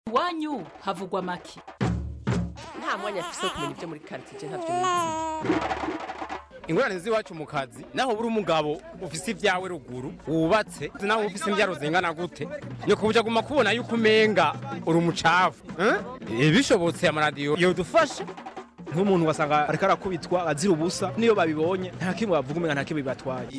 iwanyu havugwa make nta mwanya afise wo kumenya ibyo muri karitsiye ntavyo nizi ingorane z'iwacu mu kazi naho buri umugabo ufise ibyawe ruguru wubatse naho ufise imbyaro zingana gute ni kubuja guma kubona yuko umenga uri umucafu eh? bishobotse amaradiyo yodufasha nk'umuntu wasanga ariko arakubitwa azira ubusa niyo babibonye nta kimwe bavuga umenga nta kimwe bibatwaye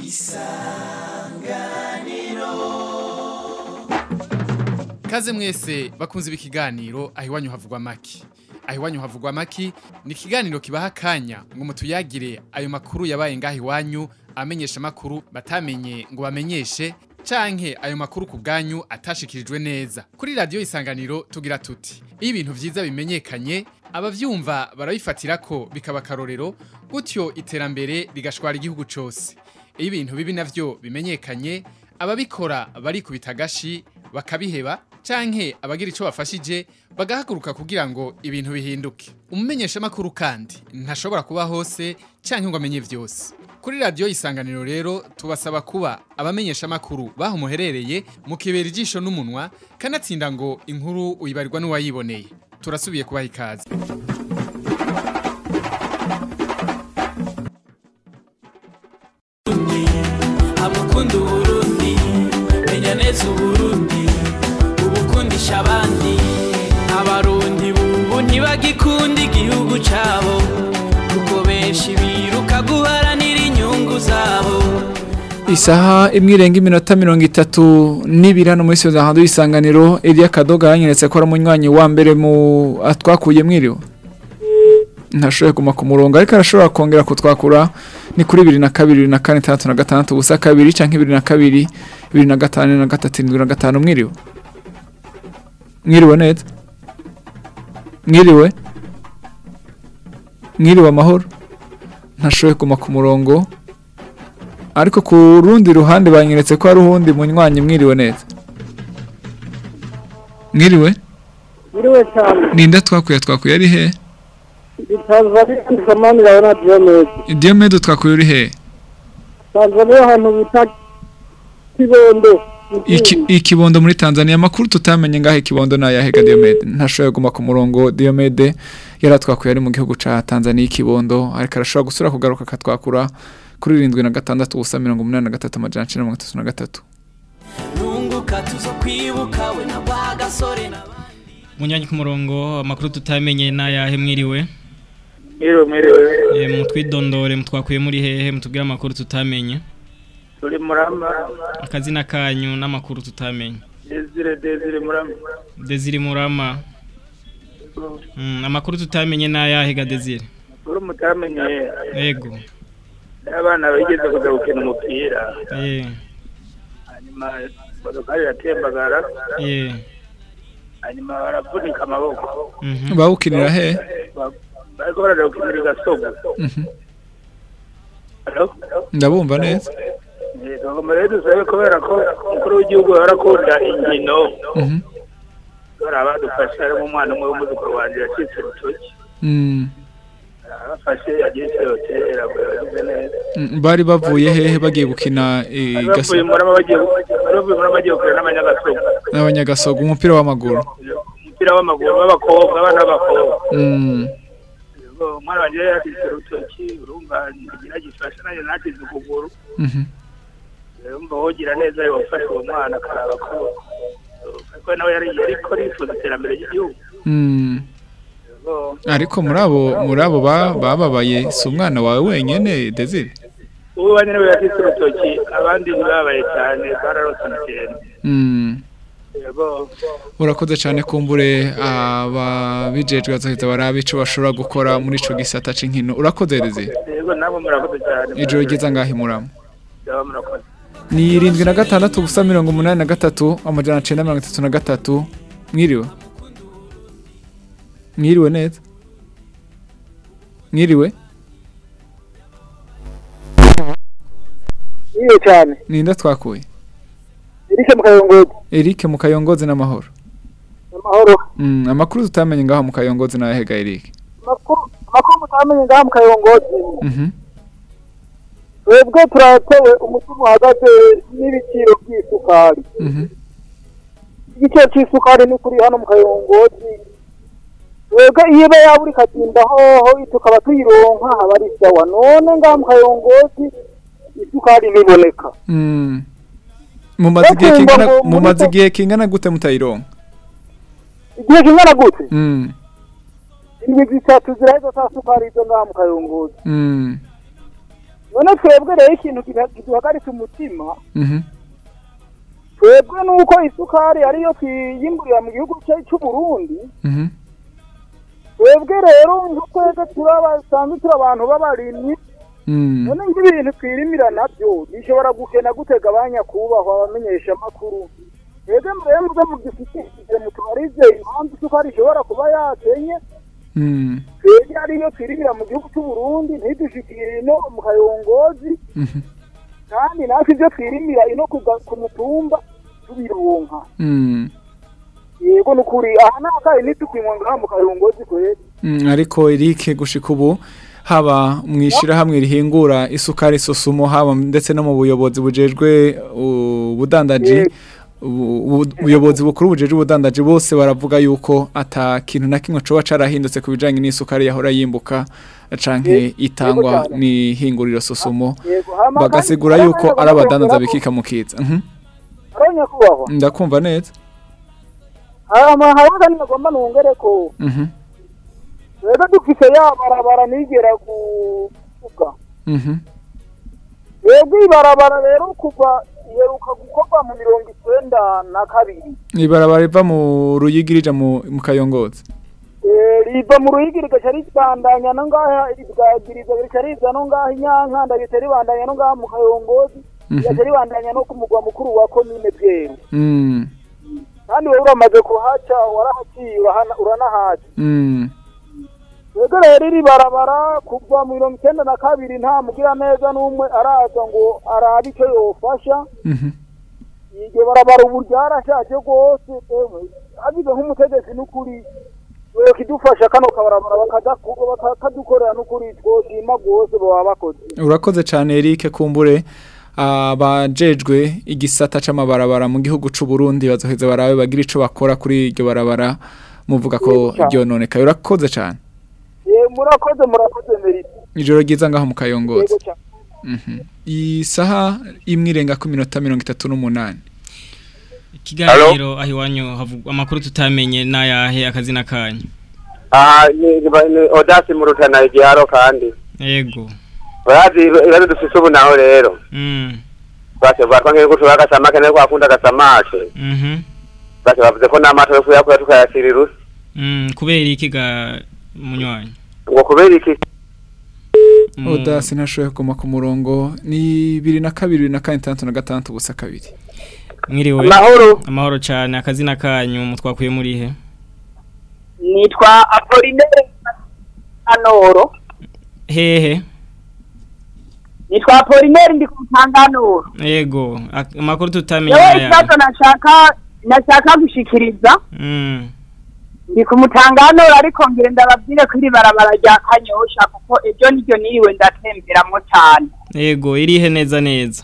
Kaze mwese bakunze ibi kiganiro aho iwanyu havugwa maki. Aho iwanyu havugwa maki ni ikiganiro kibaha akanya ngo mutuyagire ayo makuru yabaye ngaho iwanyu amenyesha makuru batamenye ngo bamenyeshe canke ayo makuru ku bwanyu atashikirijwe neza. Kuri radio isanganiro tugira tuti iyo ibintu vyiza bimenyekanye abavyumva barabifatira ko bikaba karorero gutyo iterambere rigashwara igihugu cose. Iyo ibintu bibi navyo bimenyekanye ababikora barikubita agashi bakabiheba canke abagira ico bafashije bagahaguruka kugira ngo ibintu bihinduke umumenyesha makuru kandi ntashobora kuba hose canke ngo amenye vyose kuri radio isanganiro rero tubasaba kuba abamenyesha makuru baho muherereye mukibera ijisho n'umunwa kanatsinda ngo inkuru uyibarirwa n'uwayiboneye turasubiye kubaha ikaze amukunda uburundi menya neza uburundi ubukundisha abandi abarundi bubu ntibagikunda igihugu cabo kuko benshi biruka guharanira inyungu zabo Isaha imwe irenga iminota mirongo itatu n'ibiri hano muri Soza hando isanganiro Elia Kadoga yanyeretse ko ari umunywanyi wa mbere mu atwakuye mwiriwe ntashoboye kuma ku murongo ariko arashobora kongera kutwakura ni kuri bibiri na kabiri bibiri na kane itandatu na gatandatu ubusa kabiri canke bibiri na kabiri bibiri na gatanu na gatatu indwi na gatanu mwiriwe mwiriwe neza mwiriwe mwiriwe amahoro ntashoboye kuma ku murongo ariko ku rundi ruhande banyeretse ko hari uwundi munywanyi mwiriwe neza mwiriwe Uriwe cyane. ninde twakuye twakuye ari he Tanzania ni zamani la Diomed. Diomedo twakuye uri he Tanzania ahantu bita Kibondo. Iki- ikibondo muri Tanzania amakuru tutamenye ngaho ikibondo nayahega Diomede ntashoboye guma ku murongo Diomede yaratwakuye ari mu gihugu ca Tanzania ikibondo ariko arashobora gusura kugaruka akatwakura kuri irindwi na gatandatu ubusa mirongo umunani na gatatu amajana icenda na mirongo itatu na gatatu nunguka tuzo kwibuka we na wa gasore na Munyanya ku murongo amakuru tutamenye n'ayahe mwiriwe Mwiriwe mwiriwe. e, mutwidondore mutwakuye muri hehe mutubwire amakuru tutamenye Turi murama. akazina kanyu n'amakuru tutamenye Desire Desire murama. Desire Murama mm, amakuru tutamenye n'ayahe ga Desire Uri mutamenye ego abana bigeze kuza gukina umupira. eh Hanyuma modokari iratembagara. eh Hanyuma baravunika amaboko. mhm bawukinira he Ba- Bariko baraja gukinira igasogo. Mhm. Hello? ndabumva neza Eh, Tugomba rero dusabe kubera ko umukuru w'igihugu arakunda inkino. Mhm. Bari abadufashe harimo umwana umwe w'umuzukuru wanjye yacitse urutoki. Mm. abafashe yagiye isirotera yagize neza Mm, bari bavuye hehe bagiye gukina eh, Bari bavuye gaso- muri bagiye bari bavuye muri bagiye gukorera n'abanyagasogo n'abanyagasogo umupira w'amaguru umupira w'amaguru w'abakobwa abana b'abakobwa Mm. Ubwo umwana wanjye yari yacitse urutoki urumva ntigira gifashe nanjye nacize ukuguru Mhm. urumva wogira neza yofashe uwo mwana akaraba ko kuko nawe yari yariko arifuza iterambere ry'igihugu Mm. Ubwo ariko muri abo muri abo ba- bababaye si umwana wawe wenyene Desire ubu bane nawe yacitse urutoki abandi ntibabaye cyane bararose ikintu Mm. Ubwo urakoze cyane kumbure ababijejwe bazoheza barabe ico bashobora gukora muri ico gisata c'inkino urakoze Desire yego nabo murakoze cyane ijoro ryiza ngaho imuramo Yaba murakoze ni irindwi na gatandatu ubusa mirongo umunani na gatatu amajana cenda mirongo itatu na gatatu mwiriwe mwiriwe neza mwiriwe Iyo cyane ninde twakuye Eric Mukayongozi Eric mu kayongozi n'amahoro amahoro mm, amakuru tutamenye ngaho mu kayongozi n'ayahega Eric amakuru amakuru mutamenye ngaha mu Kayongozi mhm twebwe turatewe umutima uhagaze n'ibiciro by'isukari mhm igiciro c'isukari ni kuri hano mu kayongozi twebwe iyo iba yabura ikagenda hoho tukaba tuyironka haba ari sawa none ngaha mu kayongozi isukari ntiboneka Mm. mumaze igihe Bakumva kingana ngo muri mumaze ko- igihe kingana gute mutayironka igihe kingana gute Mm. indwi zitatu ziraheza za sukari izo ngaha mu kayongozi Mm. none twebwe rero ikintu kiduha- kiduhagaritse umutima Mhm. twebwe nuko isukari ariyo twiyimburira mu gihugu cya- c'uburundi Mhm. twebwe rero nka twebwe turabasanzwe turi abantu b'abarimyi Mm. none nk'ibintu twirimira nabyo bishobora gukena gutega abanyakubahwa abamenyesha amakuru twebwe mbere muze mudushyikirize mutubarize impamvu isukari ishobora kuba yakenye Mm. twebwe ariyo twirimira mu gihugu c'uburundi ntidushikire ino mu kayongozi Mhm. kandi natwe ibyo twirimira ino ku ga- ku mutumba tubironka Mm. yego ni ukuri aha nakaye ntitukinywa ngaha mu kayongozi kweri Mm, ariko Eric gushika ubu haba mu ishirahamwe rihingura isukari sosumo haba ndetse no mu buyobozi bujejwe uh, ubudandaji ubu- ubu- ubuyobozi bukuru bujejwe ubudandaji bose baravuga yuko ata kintu na kimwe coba carahindutse ku bijanye n'isukari yahora yimbuka canke itangwa n'ihinguriro sosumo yego hama bagasigura kandi- yuko kandi ari abadandaza bakongeraho- bikika mu kiza Mhm. ari nyakubahwa ndakumva neza hama haraga nagomba nongere ko Mhm. rero dufise ya barabara nigera kuvuga Mhm. yego ibarabara rero kuva iheruka gukorwa mu mirongo icenda na kabiri ibarabara riva mu ruyigi rija mu mu kayongozi Eh, riva mu ruyigi rigaca ribandanya no ngaha rigagiriza rigaca riza no ngaha inyankanda rigaca ribandanya no ngaha mu kayongozi Mhm. rigaca ribandanya no ku mugwa mukuru wa komine bweru Mm. kandi wewe uramaze kuhaca warahaciye urahana- uranahaca Mm. Twebwe rero iri barabara kuva mu mirongo icyenda na kabiri nta mugira neza n'umwe araza ngo arabe icyo yofasha Mhm. iryo barabara ubu ryarashaje rwose ewe hagize nk'umutegetsi n'ukuri kidufasha kano kabarabara bakadaku- bakadukorera n'ukuri twoshima rwose baba bakoze urakoze cyane Eric kumbure abajejwe igisata c'amabarabara mu gihugu c'u Burundi bazoheza barabe bagira ico bakora kuri iryo barabara muvuga ko Yego cyane. ryononekaye urakoze cyane Eh, murakoze murakoze merite ijoro ryiza ngaho mu kayongozi yego cyane Mhm. isaha imwe irenga ku minota mirongo itatu n'umunani ikiganiro aho iwanyu havugwa amakuru tutamenye n'ayahe akazina kanyu aha ni ni odasi mu rutana igiharo kandi yego urazi ibibazo dufise ubu naho rero mm base batwa nk'uko ushobora agasamake niko akunda agasamake mhm base bavuze ko n'amato yo kuyakura tukayasira irusi mm kubera iki ga munywanyi ngo kubera iki Mu- odasi ntashoboye kuguma ku murongo ni bibiri na kabiri bibiri na kane itandatu na gatandatu gusa kabiri mwiriwe amahoro amahoro cyane akazina kanyu mutwakuye muri he nitwa apolinere anoro hehe nitwa apolinere ndi ku mutanganoro yego ak- amakuru tutamenye yewe n'ayahe ikibazo nashaka nashaka gushikiriza mm ndi ku mutanganoro ariko ngire ndababwire ko iri barabara rya kanyosha kuko ejo niryo niriwe ndatemberamo cyane yego irihe neza neza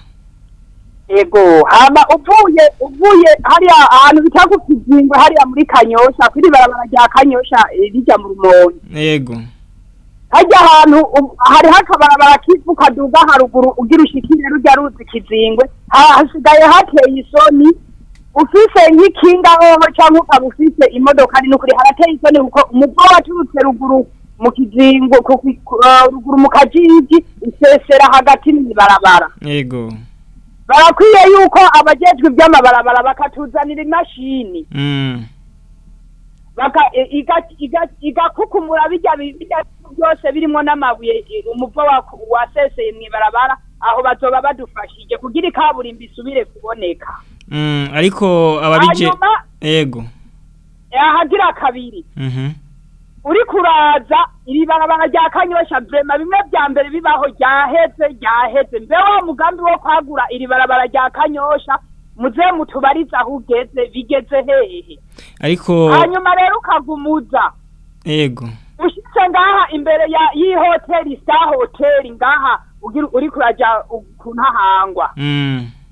ego hama uvuye uvuye hariya ahantu bita ku kizingo hariya muri kanyosha kuri barabara rya kanyosha eh, rijya mu rumonge yego hajya ahantu um- hariho akabarabara kivu kaduga haruguru ugira ushikire rujya ruzi kizingwe ha- hasigaye hateye isoni ufise nk'ikinga hoho cyangwa ukaba ufise imodoka ni nukuri harateye isoni kuko umupfa waturutse ruguru mu kizingo ku- ku- ku- eh, ruguru mu kajiji usesera hagati mw'ibarabara yego barakwiye yuko abajejwe iby'amabarabara bakatuzanira imashini mm baka i- iga- iga- igakukumura bijya bi- bijya byose birimo n'amabuye i- umuvo wa- waseseye mw'ibarabara aho bazoba badufashije kugira ikaburimbi isubire kuboneka mm ariko ababije hanyuma yego ahagira kabiri mhm uri kuraza iri barabara rya kanyosha vrema bimwe vya mbere bibaho ryaheze ryaheze mbe wa mugambi wo kwagura iri barabara rya kanyosha muze mutubarize aho ugeze bigeze hehe ariko hanyuma rero ukagumuza yego ushitse ngaha imbere ya y'ihoteli star hoteli ngaha ugira uri kuraja u- ku ntahangwa mm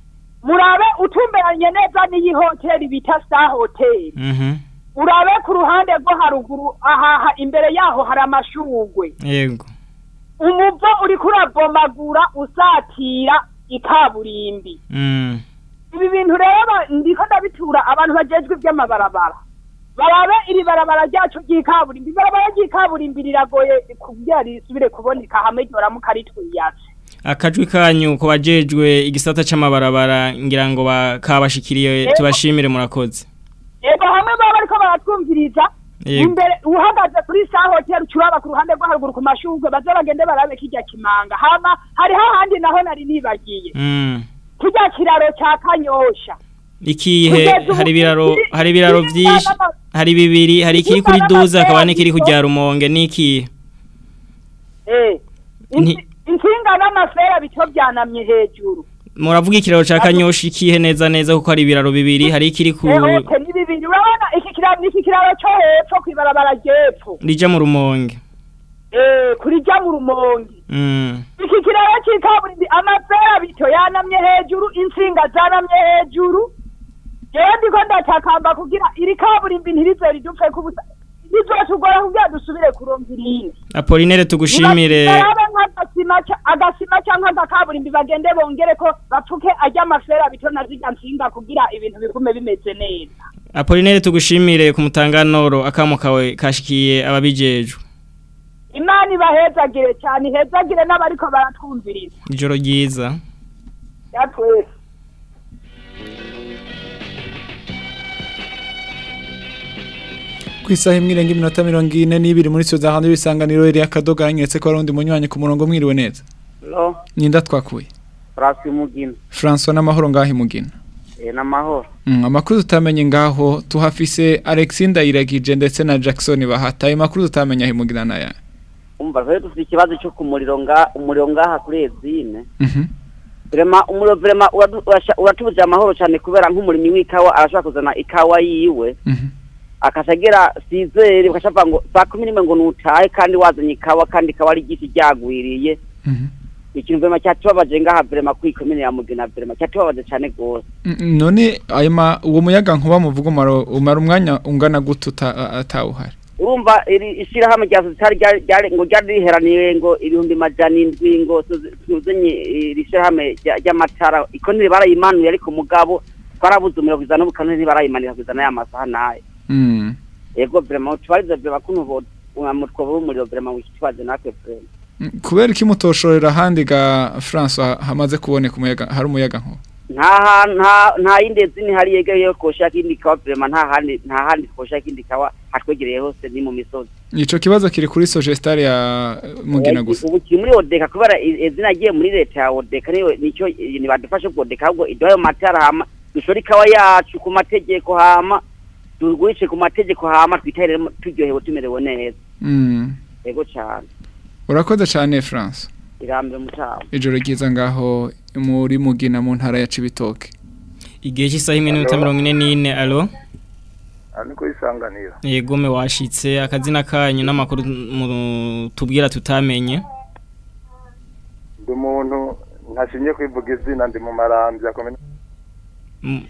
murabe utumberanye neza n'iyi hoteli bita star hotel Mhm. urabe ku ruhande rwo haruguru ahaha imbere yaho hari amashugwe Yego. umuvo uriko urabomagura usatira ikaburimbi Mm. ibi bintu rero ba- ndiko ndabitura abantu bajejwe iby'amabarabara barabe iri barabara ryacu ry'ikaburimbi ibarabara ry'ikaburimbi riragoye kugira risubire kuboneka hamwe ryoramuka ritwiyatse Akajwi kanyu ko bajejwe igisata c'amabarabara ngira ngo bakabashikiriye Yego. tubashimire murakoze. ego hamwe baba bariko baratwumviriza Yego. imbere uhagaze kuri sa hotel ucuraba ku ruhande rwo haruguru ku mashurwe baze bagende barabe kirya kimanga hama hariho ahandi naho nari nibagiye Mm. kirya kiraro ca kanyosha Ikihe Kugeza ubu hari ibiraro kiri- hari ibiraro kiri vyinshi n'ama- hari bibiri hari ikiri kuri kiri duza n'ama- akaba n'ikiri kujya rumonge niki eh Nti- insi- intsinga n'amafera bico byanamye hejuru muravuga ikiraro ca kanyoshi ikihe neza neza kuko hari ibiraro bibiri hari ikiri ku eh oke ni bibiri urabona iki kiraro ni iki kiraro co hepfo kw'ibarabara ry'epfo rija mu rumonge eh kuri jya mu rumonge Mm. iki kiraro cy'ikaburimbi amafera bito yanamye hejuru intsinga zanamye hejuru jewe ndiko ndatakamba kugira iri kaburimbi ntirize ridupfe kubusa rizotugora kugira dusubire kuronka irindi Apolinere tugushimire barabe nk'agasima ca- agasima canke agakaburimbi bagende bongere ko bapfuke arya amafera bito na zirya ntsinga kugira ibintu bigume bimeze neza Apolinere tugushimire ku mutanganoro akamo kawe kashikiye ababijejwe imana ibahezagire cyane ihezagire n'abariko baratwumviriza ijoro ryiza yatwese ku isaha imwe irenga iminota mirongo ine n'ibiri muri sio za hanze y'isanganiro iri akadoga yanyeretse ko hari undi munywanyi ku murongo mwiriwe neza Hello, ninda twakuye Rasi Mugina. François n'amahoro ngaho imugina Eh namahoro. Mm, amakuru tutamenye ngaho tuhafise Alexis Ndayiragije ndetse na Jackson bahata ayo makuru tutamenya aho imugina naya Umva rero dufite ikibazo cyo ku muriro nga umuriro ngaha kuri Ezine. Mhm. Vrema umuriro vrema uradu- urasha- uratubuje amahoro cyane kubera nk'umurimyi w'ikawa arashobora kuzana ikawa yiwe. Mhm. akashagera sizere ukashavuga ngo saa kumi n'imwe ngo nutahe kandi wazanye ikawa kandi ikawa ari igiti ryagwiriye Mhm. ikintu vrema cyatubabaje ngaha vrema kuri komine ya Mugina vrema cyatubabaje cyane gose Mm, none ayo ma uwo muyaga nkuba muvuga umaro umara umwanya ungana gute uta- a- atawuhari urumva iri ishyirahamwe rya sosiyete ryari ryari ngo ryari riheraniye ngo ibihumbi majana indwi ngo tuzenye iri shyirahamwe rya- ry'amatara iko ntibarayimanuye ariko mugabo twarabuze umuriro kugeza n'ubu kandi ntibarayimanira kugeza n'aya masaha n'aya Mm. yego vrema tubarize vrema kuno bo umutwe w'umuriro vrema w'ikibazo natwe vrema Mm, kubera iki mutoshorera ahandi ga François hamaze kuboneka umuyaga hari umuyaga nkuba nta ha- nta nta yindi zini hari yegereye koshaka indi kawa vrema nta handi nta handi koshaka indi kawa hatwegereye hose ni mu misozi ico kibazo kiri kuri Sogestare ya eh, Mugina gusa ubu kiri muri odeka kubera i- izina agiye muri leta ya odeka niyo nicyo i- nibadufashe ku odeka ahubwo iduhayo matara hama dushore ikawa yacu ku mategeko hama tugurishe ku mategeko hama twitahire turyohewe tumerewe neza Mm. yego cyane urakoze cyane France irambere mutaho ijoro ryiza ngaho muri Mugina mu ntara ya Cibitoke igihe cy'isaha imwe n'iminota mirongo ine n'ine alo aha niko isanganiro yego me washitse akazina kanyu n'amakuru mu- tubwira tutamenye ndi umuntu ntashingiye kwivuga izina ndi mu marambya komine Mm.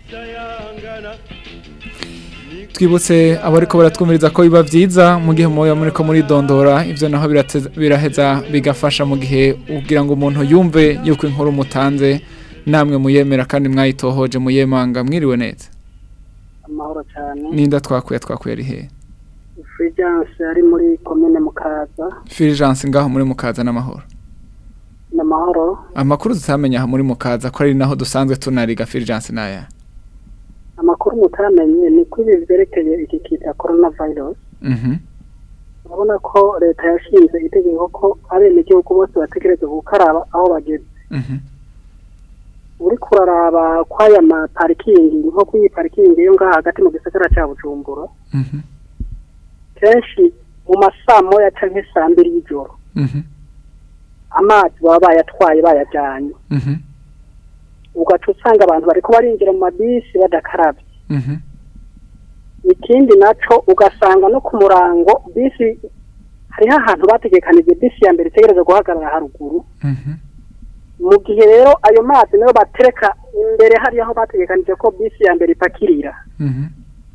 twibutse abariko baratwumviriza ko biba vyiza mu gihe muba muri ko muri dondora ivyo naho birateza- biraheza bigafasha mu gihe ugira ngo umuntu yumve yuko inkuru mutanze namwe muyemera kandi mwayitohoje muyemanga mwiriwe neza amahoro cyane ninda twakuye twakuye ari hehe Fulgence ari muri komine mukaza Fulgence ngaho muri mukaza n'amahoro n'amahoro amakuru tutamenya aha muri mukaza ko ari naho dusanzwe tunariga Fulgence naya amakuru mutamenye ni ko ibi byerekeye iki kita corona virus mhm urabona ko leta yashinze itegeko ko abenegihugu bose bategereza gukaraba aho bageze mhm uri kuraraba kw'aya maparikingi nko kuri iyi parikingi yo ngaha hagati mu gisagara cya bujumbura mhm kenshi mu masaa moya canke saa mbiri y'ijoro mhm amazi baba bayatwaye bayajyanye mhm ugaca usanga abantu bariko barinjira mu mabisi badakarabye mhm ikindi naco ugasanga no ku murango bisi hariho ahantu bategekanije bisi ya mbere itegereza guhagarara haruguru mhm mu gihe rero ayo mazi niyo batereka imbere hariya aho bategekanije ko bisi ya mbere ipakirira Mhm.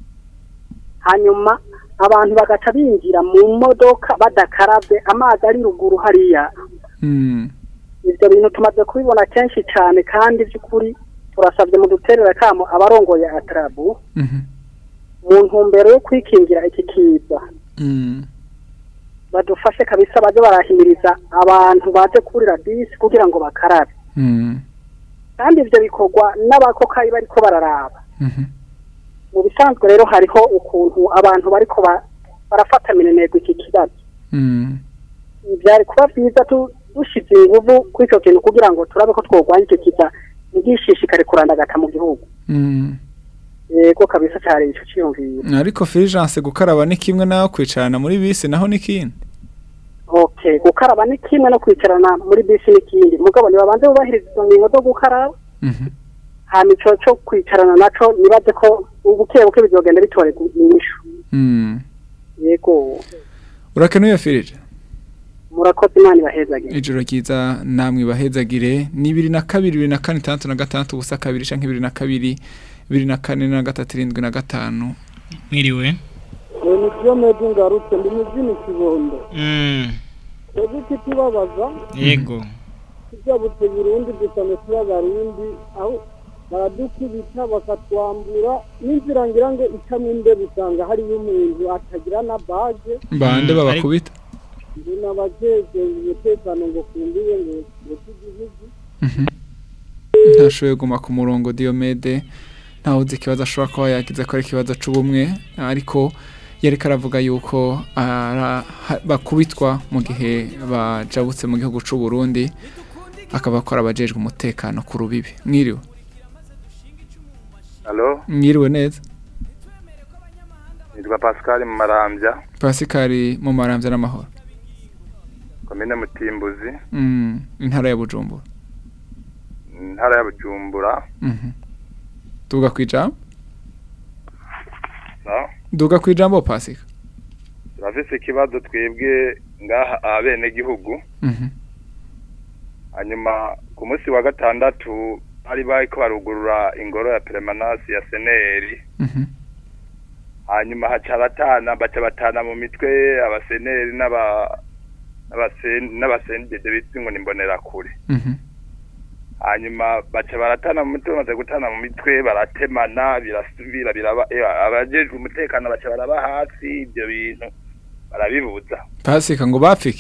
hanyuma abantu bagaca binjira mu modoka badakarabye amazi ari ruguru hariya Mm. ibyo bintu tumaze kubibona kenshi cyane kandi by'ukuri turasabye mu duterera kamo abarongoye atarabu Mhm. mu ntumbero yo kwikingira iki kiza Mm. badufashe kabisa baze barahimiriza abantu baje kurira bisi kugira ngo bakarabe Mm. kandi ibyo bikorwa n'abakokayi bariko bararaba Mhm. mu bisanzwe rero hariho ukuntu abantu bariko ba- barafata minenegwa iki kibazo Mm. byari kuba byiza tu- dushize inguvu kuri icyo kintu kugira ngo turabe ko twogwanya icyo kiza ntigishishikare kurandagata mu gihugu Mm. yego kabisa cyari ico ciyumviro ariko Fulgence gukaraba ni kimwe naho kwicarana muri bisi naho ni kindi okay gukaraba ni kimwe no kwicarana muri bisi n'ikindi mugabo nibabanze bubahiriza izo ngingo zo gukaraba Mhm. hama ico co kwicarana naco nibaze ko ubuke buke bizogenda bitorerwa inyishu Mm. yego urakenuye Fulgence murakoze imana ibahezagire ijoro ryiza namwe bahezagire ni bibiri na kabiri bibiri na kane itandatu na gatandatu ubusa kabiri canke bibiri na kabiri bibiri na kane na gatatu irindwi na gatanu mwiriwe ni byo medi ngarutse ndi mu by'ini kibondo Mm, twebwe ikitubabaza yego tujabutse burundi dusane tuba barundi aho baradukubita bakatwambura n'inzira ngira ngo icamo imbeho usanga hariyo umuntu atagira na baje bande babakubita ndi n'abajejwe umutekano ngo kumbiwe ngo ngo igihugu ntashoboye kuguma ku murongo Diomede ntawe uzi ikibazo ashobora kuba yagize ko ari ikibazo c'ubumwe ariko yariko aravuga yuko ara- ha- bakubitwa mu gihe bajabutse mu gihugu c'u Burundi akaba akora abajejwe umutekano ku rubibi mwiriwe Halo, mwiriwe neza nitwa Pascal mu Marambya, Pasikari mu maramvya n'amahoro komine Mutimbuzi, Mm, intara ya Bujumbura intara ya Bujumbura. Mhm. Duga kwijambo No? Duga kwijambo Pasika Turafise ikibazo twebwe ngaha abene gihugu. Mhm. Hanyuma ku munsi wa gatandatu bari bariko barugurura ingoro ya permanence ya seneri. Mhm. Hanyuma haca batana baca batana mu mitwe abaseneri n'aba n'abasen n'abasendede bitwa ngo nimbonera kure. Mhm. hanyuma baca baratana mu mitwe bamaze gutana mu mitwe baratemana birasubira biraba eh, abajejwe umutekano baca baraba hasi ibyo bintu barabibuza Pasika ngo bapfike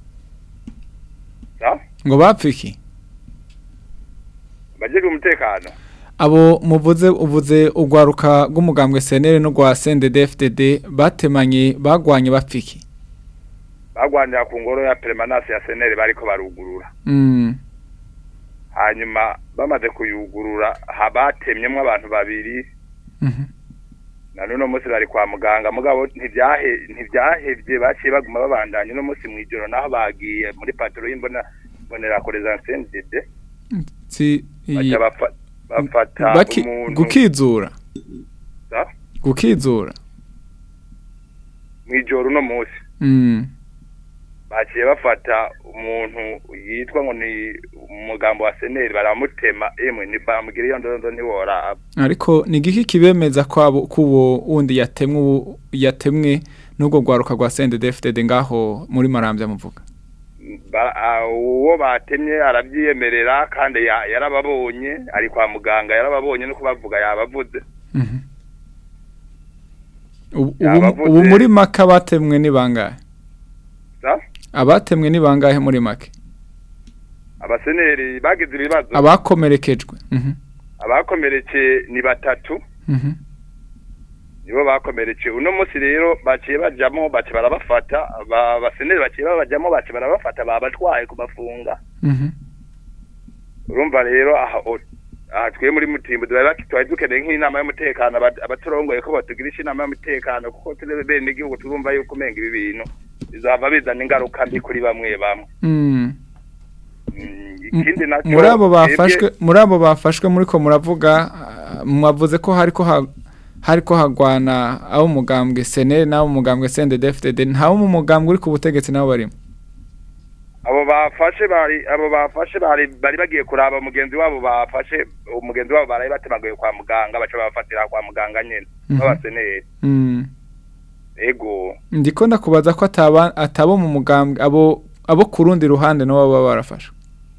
sa ngo bapfike abajejwe umutekano abo muvuze uvuze urwaruka rw'umugambwe senere no rwa CNDD-FDD batemanye bagwanye bapfike bagwanira ku ngoro ya permanence ya seneri bariko barugurura Mm. hanyuma bamaze kuyugurura habatemyemwo abantu babiri Mhm. na none munsi bari kwa muganga mugabo ntibyahe ntibyahevye baciye baguma babandanya uno munsi mw'ijoro naho bagiye muri patro y'imbona mbonera kure za CNDD Si baca bafa- bafata baki umuntu gukizura sa gukizura mw'ijoro uno munsi Mm. baciye bafata umuntu yitwa ngo ni umugambo wa seneri baramutema emwe ni bamugira iyo ndondo ntiworaba ariko ni igiki kibemeza ko abo kubo wundi yatemwe ubu- yatemwe n'ubwo rwaruka rwa CNDD-FDD ngaho muri Marambya muvuga Ba- a- uwo batemye arabyiyemerera kandi ya- yarababonye ari kwa muganga yarababonye no kubavuga yabavuze Mhm. Ubu- ubu Yabavuze- ubu muri make abatemwe ni bangahe sa abatemwe ni bangahe muri make abaseneri bagize ibibazo abakomerekejwe Mhm. abakomeretse ni batatu Mhm. nibo bakomeretse uno munsi rero baciye bajamo baciye barabafata aba- abaseneri baciye babajamo baciye barabafata babatwaye kubafunga Mhm. urumva rero aha o- aha twe muri mutimbo twari baki- twari dukeneye nk'inama y'umutekano aba- abaturongoye ko batugirisha inama y'umutekano kuko turi bene igihugu turumva yuko umenga ibi bintu bizava bizana ingaruka mbi kuri bamwe bamwe Mm. ikindi nacyo muri abo twebwe- bafashwe muri abo bafashwe muri ko muravuga ah, mwavuze ko hariko ha- hariko hagwana abo mugambwe senere n'abo mugambwe CNDD-FDD ntawo mu mugambwe uri ku butegetsi nabo barimo abo bafashe bari abo bafashe bari bari bagiye kuraba mugenzi wabo bafashe umugenzi wabo baraye batemaguye kwa muganga baca bafatira kwa muganga nyene Mhm. babaseneri Mm. ego ndiko ndakubaza ko ataba atabo mu mugambwe abo abo ku rundi ruhande nabo baba barafashwe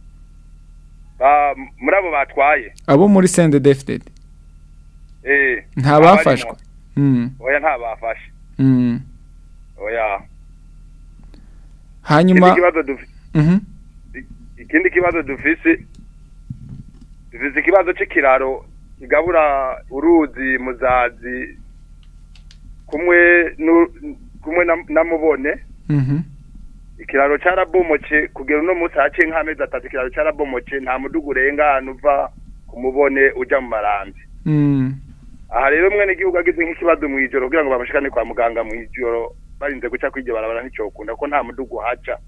ba muri abo batwaye abo muri sende defted eh nta bafashwe Mm. oya nta bafashe Mm. oya hanyuma ikindi kibazo dufise Mhm. ikindi kibazo dufise dufise ikibazo c'ikiraro kigabura uruzi muzazi kumwe nu- kumwe na, na mubone Mhm. ikiraro carabomoce kugera uno munsi haciye nk'amezi atatu ikiraro carabomoce nta mudugu urengana uva ku mubone uja mu marambi Mm. aha rero mwene igihugu agize nk'ikibazo mw'ijoro kugira ngo bamushikane kwa muganga mw'ijoro barinze guca kw'iryo barabara nticokunda ko nta mudugu uhaca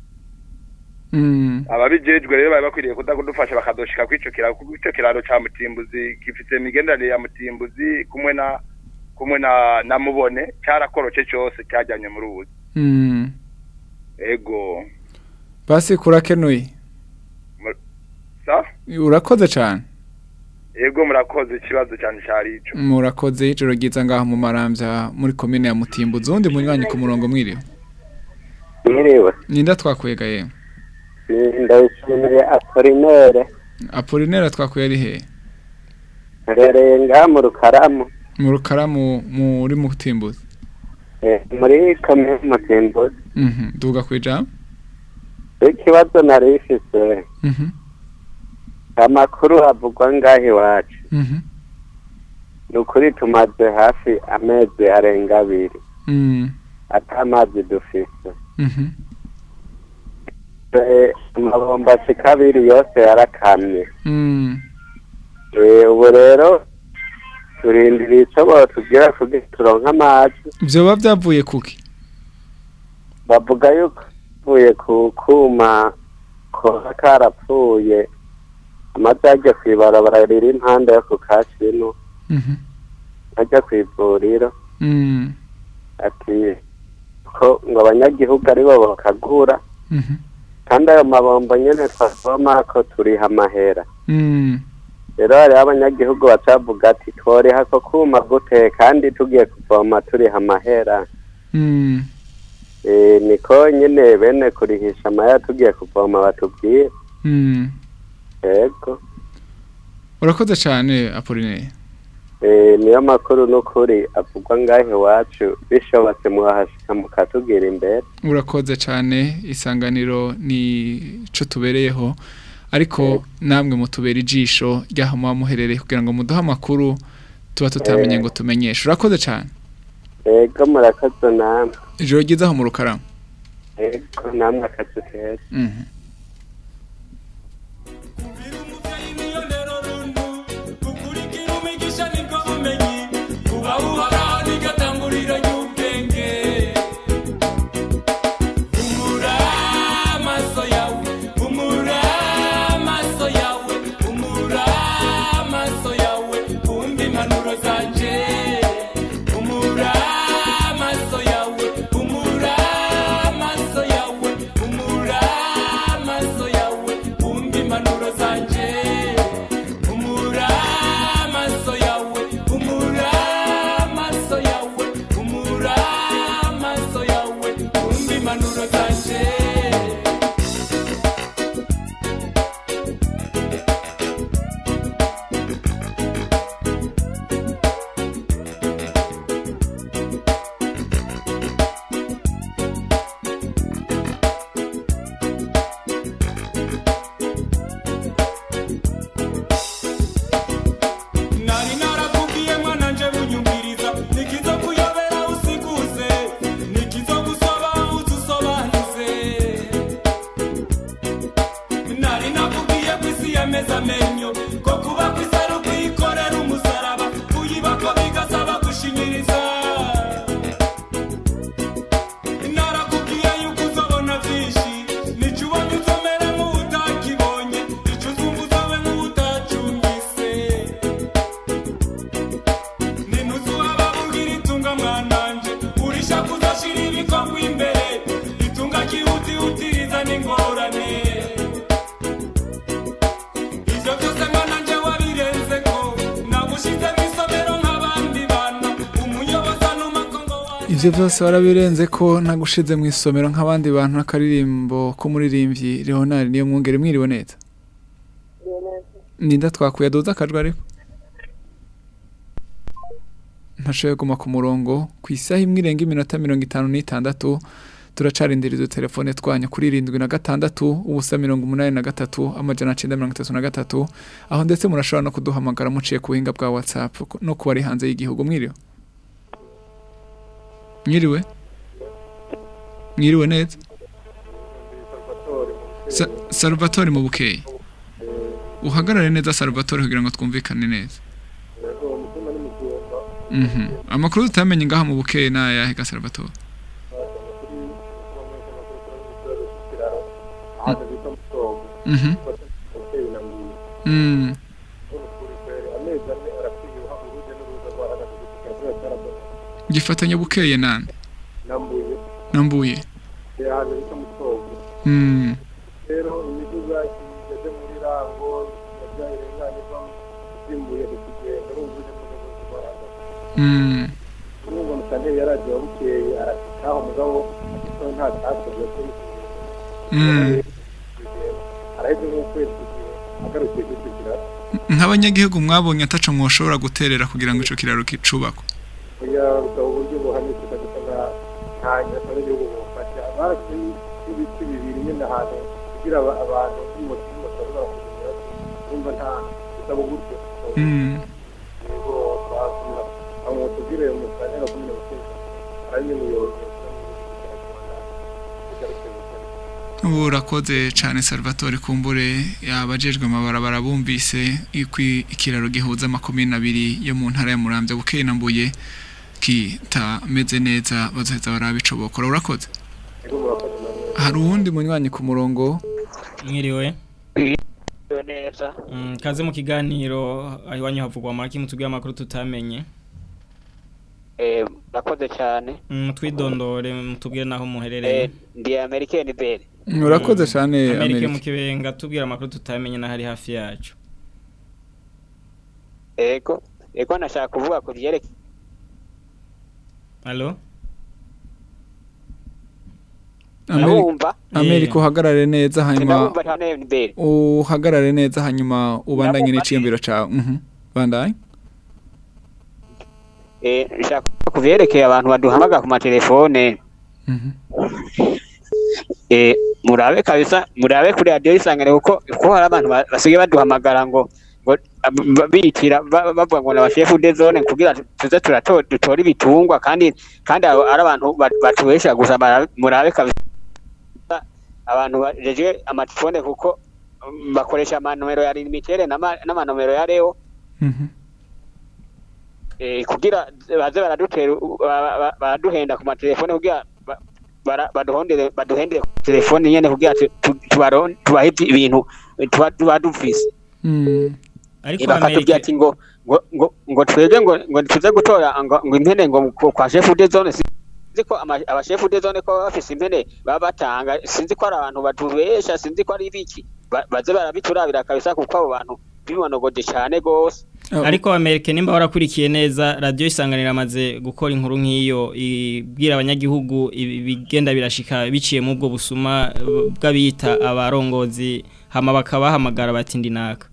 Mm. ababijejwe rero bari bakwiriye kuza kudufasha bakadoshika kw'ico kiraro kuko ico kiraro ca mutimbuzi gifise imigenderanire ya mutimbuzi kumwe na kumwe na na mubone carakoroce cose cyajyanye muri ubu Mm. ego basi kurakenuye Mu- sa urakoze cyane ego murakoze ikibazo cyane cari ico murakoze ijoro ryiza ngaho mu marambya muri komine ya mutimbuzi uwundi munywanyi ku murongo mwiriwe mwiriwe ninda twakwega yewe ndayishimiye apolinere apolinera twakuye ari hehe nherereye ngaha mu rukaramu mu rukaramu muri mutimbuzi eh, muri komine mutimbuzi Mhm. duga ku ijambo ikibazo nari ifise Mhm. amakuru avugwa ngaha iwacu Mhm. ni ukuri tumaze hafi amezi arenga abiri Mm. ata amazi dufise Mhm. Eh, amabomba ashika abiri yose yarakamye Mm. Eh, ubu rero turindiriye ico botubwira kugira turonke amazi vyoba vyavuye kuki bavuga yuko avuye ku kuma koba karapfuye amazi ajya kw'ibarabara riri impande yo ku kashino Mhm. ajya kw'ivuriro Mm. ati ko ngo abanyagihugu aribo bakagura Mhm. kandi ayo mabombo nyene twavoma ko turiha amahera Mm. rero hariho abanyagihugu bacavuga ati tworiha ko kuma gute kandi tugiye kuvoma turiha amahera Mm. Eh, niko nyene bene kurihisha amahera tugiye kuvoma batubwire Mm. yego urakoze cyane apolinera Eh, niyo makuru n'ukuri avugwa ngahe iwacu bishobotse muhashika mukatubwira imbere urakoze cyane isanganiro ni cyo tubereyeho ariko namwe mutubera ijisho ry'aho muba muherereye kugira ngo muduhe amakuru tuba tutamenye ngo tumenyeshe urakoze cyane yego murakoze namwe ijoro ryiza aho mu rukaramu yego namwe akazi keza Mhm. umugisha nibwo bumenyi uba uhoraho n'igatanguriro ry'ubwenge humura amaso yawe humura amaso yawe humura amaso yawe wumva impanuro zanje humura amaso yawe humura amaso yawe humura ibyo byose warabirenze ko nagushize mu isomero nk'abandi bantu n'akaririmbo k'umuririmbyi leonard niyo mwungere mwiriwe neza ninda twakuye aduza akajwi ariko ntashoboye kuguma ku murongo ku isaha imwe irenga iminota mirongo itanu n'itandatu turacarindira izo telefone twanyu kuri irindwi na gatandatu ubusa mirongo umunani na gatatu amajana cyenda mirongo itatu na gatatu aho ndetse murashobora no kuduhamagara muciye ku buhinga bwa whatsapp no ku bari hanze y'igihugu mwiriwe mwiriwe mwiriwe neza Sa- salvatore mu bukeyi uhagarare neza salvatore kugira ngo twumvikane neza Mhm. amakuru tutamenye ngaha mu bukeyi ni ayahe ga salvatore Mhm. Mm. gifatanya bukeye nande nambuye Mm. rero imiduga igeze muri rango yabyaye irenganirwa isimbuye ikigenda urumva uje mu rwego rw'abantu Mm. urumva musanteri yaragiye bukeye arataha umugabo ariko nta cyakozwe kuri Mm. araheze nk'ukwezi kugira agarukiye kwisukira nk'abanyagihugu mwabonye ataco mwoshobora guterera kugira ngo ico kiraro kicubakwe kugira gusaba uburyo buhanitse kabisa nta nta nyasa n'igihugu bufasha barasize ibiti bibiri nyine ahantu kugira aba- abantu b'umutima bashobora kugira urumva nta gusaba uburyo Mm. yego twasura aho tubwire musanteri akomeye guteza ari n'umuyobozi urakoze cyane salvatore kumbure abajejwe amabarabara bumvise ikwi ikiraro gihuza makumyabiri n'abiri yo mu ntara ya muramvya bukeye na mbuye kitameze neza bazoheza barabico bokora urakoze hari uwundi munywanyi ku murongo mwiriwe neza Mm, kaze mu kiganiro aho iwanyu havugwa amaki mutubwire amakuru tutamenye eh nakoze cyane Mm, mutwidondore mutubwire naho muherereye eh ndi american bere urakoze cyane Amerika amerika mu kibenga tubwire amakuru tutamenye n'ahari hafi yacu ego ego nashaka kuvuga ku byereke Allo Ndabumva. amerika uhagarare neza hanyuma ndabumva cyane bere uhagarare neza hanyuma ubandanye n'iciyumviro cawe mhm bandanye eh nshaka ku byerekeye abantu baduhamagara ku matelefone eh murabe kabisa murabe kuri radio isangane kuko kuko hari abantu ba- basigaye baduhamagara ngo ngo ab- bitira ba- bavuga ngo na chef de zone kugira tuze turatora dutora ibitungwa kandi kandi abo ari abantu ba- batubesha gusa murabe- murabe kabisa abantu bajeje amatelefone kuko um, bakoresha amanomero ya limitere n'ama- n'amanomero ya reo eh, kugira baze baradutera ba- ba- baraduhenda ku matelefone kugira ba- bara- baduhondere baduhendere ku telefone nyene kugira tu- tu- tubaron- tubahe ibintu tuba tuba dufise ariko Eh, bakatubwira Amerika ati ngo ngo ngo ngo twebwe ngo ngo tuze gutora ngo ngo impene ngo ku- kwa chef de zone sinzi ko ama- aba chef de zone ko baba bafise impene baba batanga sinzi ko ari abantu batubesha sinzi ko ari ibiki Ba- baze barabiturabira kabisa kuko abo bantu bimonogoje cyane gose ariko Amerika nimba warakurikiye neza radio isanganira amaze gukora inkuru nk'iyo ibwira abanyagihugu ibi- bigenda birashika biciye mu bwo busuma eh, bw'abita abarongozi hama bakabahamagara bati ndinaka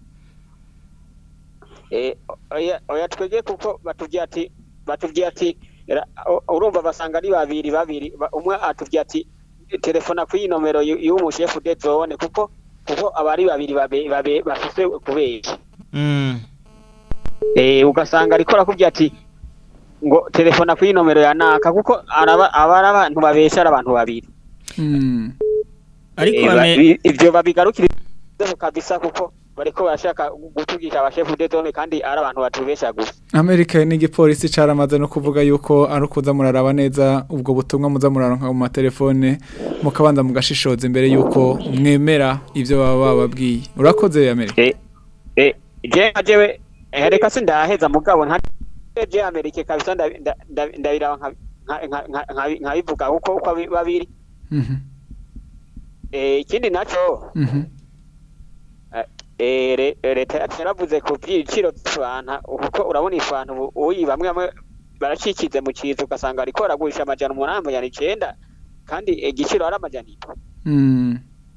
Eh, oya oya twege kuko batubwiye ati batubwiye ati ra- u- urumva basanga ari babiri babiri ba- umwe atubwiye ati telefona kuri iyi nomero y'u- y'umu chef de zone kuko kuko abari babiri babe babe bafise kubeshya Mm. eh ugasanga ariko arakubwiye ati ngo telefona kuri iyi nomero ya naka kuko araba abari abantu babesha ari abantu babiri ariko Eh, ba- Ame- i- ivyo babigarukira kabisa kuko bariko barashaka gutugisha aba chef de zone kandi ari abantu batubesha gusa amerika n'igipolisi caramaze no kuvuga yuko ari ukuza muraraba neza ubwo butumwa muza muraronka mu matelefone mukabanza mugashishoza imbere yuko mwemera ivyo baba bababwiye urakoze amerika eh je ajewe eh, reka sindaheza mugabo nta je amerika kabisa nda- nda- nda- ndabiraba nka- nka- nka- nka- nka- nkabivuga uko uko abi- babiri Mhm, eh ikindi naco mhm. eh re- leta yacu yaravuze ku byiciro by'ifanta kuko urabona ifanta ubu uyi bamwe bamwe baracikize mu kiza ugasanga ariko baragurisha amajana umunani amajana icenda kandi igiciro ari amajana indwi Mm.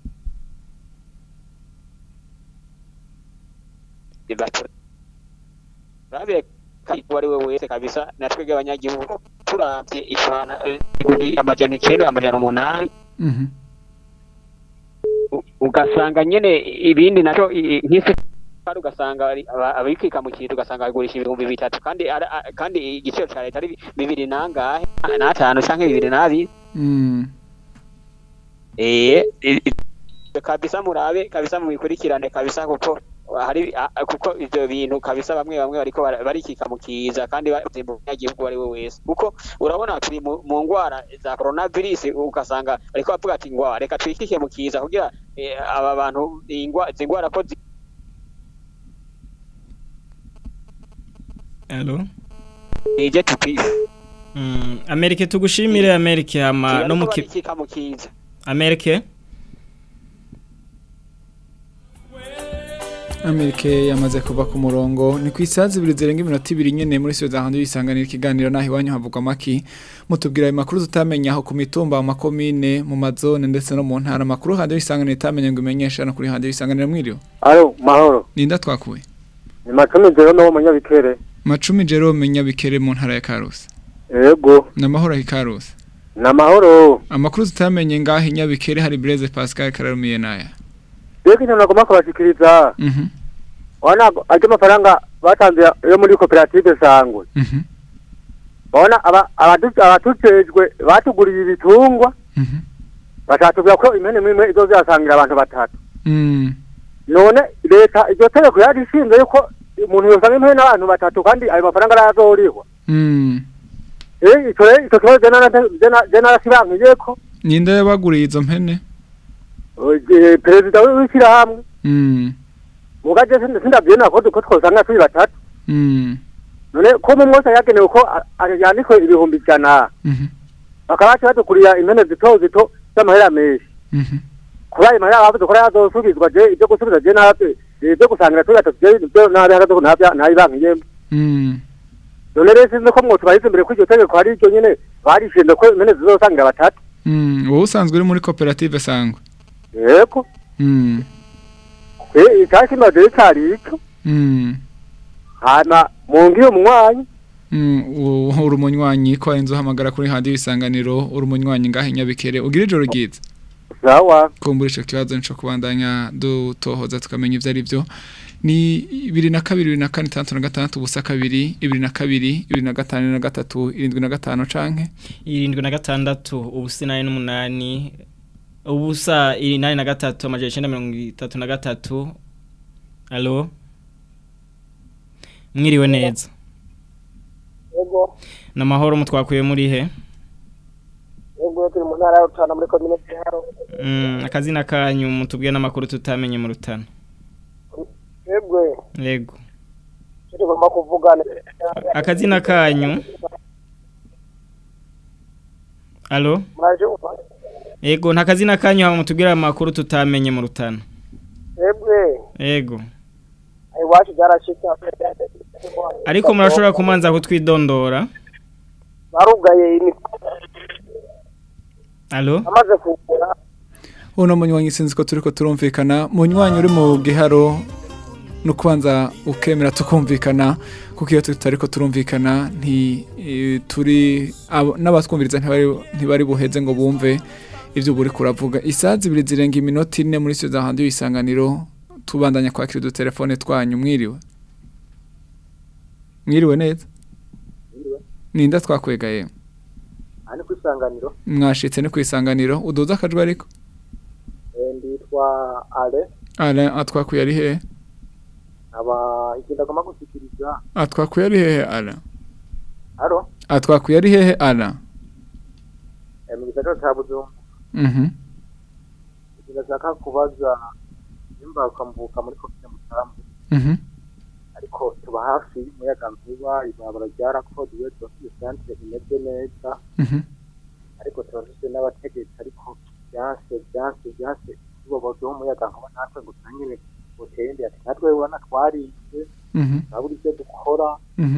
turabe kandi uwo ari we wese kabisa natwebwe abanyagihugu turavye ifana eh, iguri amajana icenda amajana umunani Mhm. ugasanga nyene ibindi naco i- i- nk'isi kandi ugasanga ari- aba- abikika mu kintu ugasanga bagurisha ibihumbi bitatu kandi ara- a- kandi igiciro ca leta ari bibiri nangahe n'atanu canke bibiri n'abiri Mm. eh i- i- kabisa murabe kabisa mubikurikirane kabisa kuko hari a- a- kuko ivyo bintu kabisa bamwe bamwe bariko bara- barikika mu kiza kandi bazimba umunyagihugu ari we wese kuko urabona turi mu mu ngwara za coronavirus ugasanga bariko bavuga ati ngwa reka twikike mu kiza kugira eh, aba bantu ingwa zingwara ko zi- Allo ije tupife Mm, Amerike tugushimire Amerike hama no mu ki- barikika mu kiza Amerike Amerike yamaze kuva ku murongo ni ku isaha zibiri zirenga iminota ibiri nyene muri studio za hanze yisanganira ikiganiro naho iwanyu havugwa maki mutubwira ayo makuru tutamenya aho ku mitumba mu makomine mu mazone ndetse no mu ntara amakuru hanze yisanganira itamenya ngo imenyeshe no kuri hanze yisanganira mwiriwe alo mahoro ninda twakuye ni macumi jero no munyabikere macumi Jerome Nyabikere mu ntara ya Karusi yego namahoro ahi Karusi ni amahoro amakuru tutamenye ngaho i Nyabikere hari Blaise Pascal Kararumiye naya rero ikintu nagomba kubashikiriza mhm urabona ajya amafaranga batanze yo muri koperative sangwe mhm urabona aba- abadu- abatujejwe batuguriye ibitungwa mhm bashatubwira ko impene imwe izo zihasangira abantu batatu mm none leta iryo tegeko yari ishinzwe yuko umuntu yosanga impene n'abantu batatu kandi ayo mafaranga arazorihwa mm eh ico rero ico kibazo je nara- je na- je narasibankiye ko ninde yabaguriye izo mpene eh, perezida w'ishyirahamwe mm mugaje sindavyena ko ko twosanga turi batatu mm none ko mu mwose yagenewe ko a- a- yandikwe ibihumbi ijana mhm bakaba baca badukuriya impene zito zito z'amahera menshi mhm kuba ayo mahera bavuze ko yazosubizwa je ibyo gusubiza je nabyo ibyo gusangira turi batatu je ibyo nabihagaze ko ntabya ntayibankiyemo mm none rero sinzi ko mwotubariza imbere ko iryo tegeko hari iryo nyene barishinze ko impene zizosangira batatu mm wowe usanzwe uri muri koperative sangwe yego mm eh icyakimaze rero cari ico mm hama mungiye umunywanyi Mm, u- uri umunywanyi ko inzu uhamagara kuri handi y'isanganiro uri umunywanyi ngaho i Nyabikere ugira ijoro ryiza sawa kumbura ico kibazo nico kubandanya dutohoza tukamenya ivyo ari byo ni ibiri na kabiri ibiri na kane itandatu na gatandatu ubusa kabiri ibiri na kabiri ibiri na gatanu na gatatu irindwi na gatanu canke irindwi na gatandatu ubusa inani n'umunani ubusa inani na gatatu amajana icenda mirongo itatu na gatatu alo mwiriwe neza yego ni amahoro mutwakuye muri he yego turi mu ntara ya rutana muri komine giharo Mm, akazina kanyu mutubwiye n'amakuru tutamenye mu rutana yegwe yego icyo tugomba kuvugana akazina kanyu alo mwaje umva yego nta kazina kanyu hama mutubwire amakuru tutamenye mu rutana yegwe yego iwacu byarashika ariko murashobora kumanza kutwidondora barugaye ini alo amaze kugura uno munywanyi sinzi ko turiko turumvikana munywanyi uri mu giharo no kubanza ukemera tukumvikana kuko iyo tutariko turumvikana nti eh, turi abo- n'abatwumviriza ntibari ntibari buheze ngo bumve ivyo buri kuravuga isaha zibiri zirenga iminota ine muri studio handi y'isanganiro tubandanya kwakira udutelefone twanyu mwiriwe mwiriwe neza ninda twakwegaye ani ku isanganiro mwashitse ni ku isanganiro uduza akajwi ariko eh, nditwa ale ara atwakuye ari hehe aba igenda agomba gushyikiriza atwakuye ari hehe ara aro atwakuye ari hehe ara eh, mu gisagara cya bujumbura mhm igenda ashaka kubaza nimba ukamvuka muri komine mutambu mhm ariko tuba hafi y'umuyaga nkuba ibarabara ryarakoduwe turafite santere imeze neza mhm ariko turafite n'abategetsi ariko byanse byanse byanse tubabaza umuyaga nkuba natwe ngo turangire uteye imbere ati natwe ubona twarize mhm turabura ibyo dukora mhm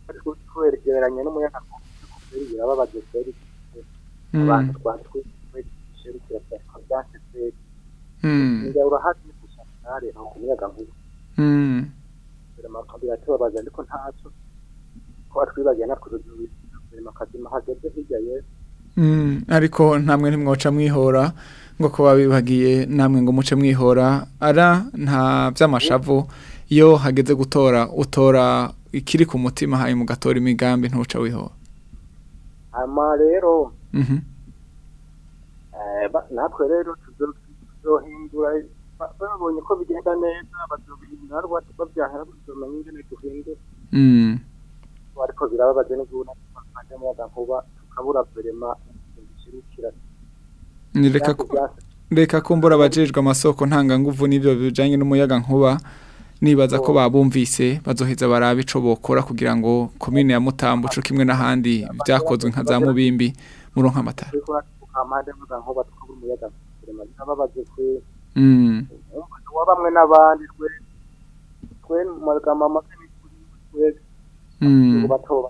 twegeranye n'umuyaga kubera birababaje kweri Mm. abantu twatwishirikira cyane byase kweri Mm. njya urahazi gushakare nko kumuyaga nkuba Mm. biratubabaza ariko ntacyo ko atwibagiye natwe ubuzima kazima hageze hirya yesu Mm, ariko ntamwe ntimwoca mwihora ngo kuba bibagiye namwe ngo muce mwihora ara nta by'amashavu iyo hageze gutora utora ikiri ku mutima hayi mugatora imigambi ntuca wihora hama rero Mhm. eh, ba- natwe rero tuzo- tuzohindura ba- babonye ko bigenda neza bazobihindura rwose babyahera tuzomenya ingene duhindura Mm. ariko birababaje n'ubu natwe muyaga nkuba tukabura verema bishirikira Ni reka ku- reka kumbura abajejwe amasoko ntanganguvu n'ibyo bijanye n'umuyaga nkuba nibaza ko babumvise bazoheza barabe ico bokora kugira ngo komine ya Mutambo co kimwe n'ahandi vyakozwe nka za Mubimbi muronka amatara ariko tukamande muyaga nkuba tukabura umuyaga verema birababaje kwe Mm. wa bamwe n'abandi twe twe mu magambo make ni kuri twe Mm. batoba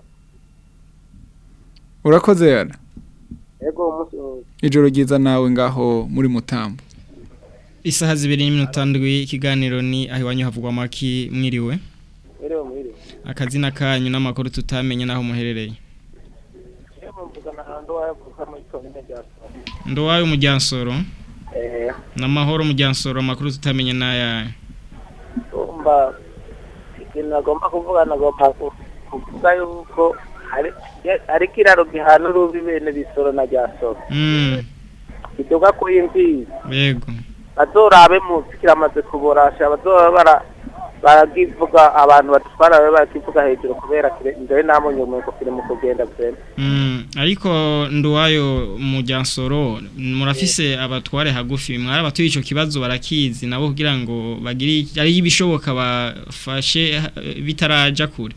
Urakoze yara ego umunsi ijoro ryiza nawe ngaho muri Mutambo Isaha zibiri n'iminota ndwi ikiganiro ni aho iwanyu havugwa maki mwiriwe mwiriwe mwiriwe akazina kanyu n'amakuru tutamenye naho muherereye Yebo mvugana na ndo wavuka muri komine rya Soro. Ndowayo umujyansoro Eh, n'amahoro umujyansoro amakuru tutamenye n'aya umva ikintu nagomba kuvuga nagomba ku- kuvuga yuko hari hari kiraro gihana urubi bene bisoro na rya Soro. mm Kiduga ku imbizi. yego Bazorabe munsi kiramaze kuborasha bazoba bara baragivuga abantu batwara babe barakivuga hejuru kubera kire ndere namonye umweko kiri mu kugenda kwene. Mm, ariko nduwayo mujyansoro murafise abatware hagufi mwari abatuye ico kibazo barakizi nabo kugira ngo bagire ari ibishoboka bafashe eh, bitaraja kure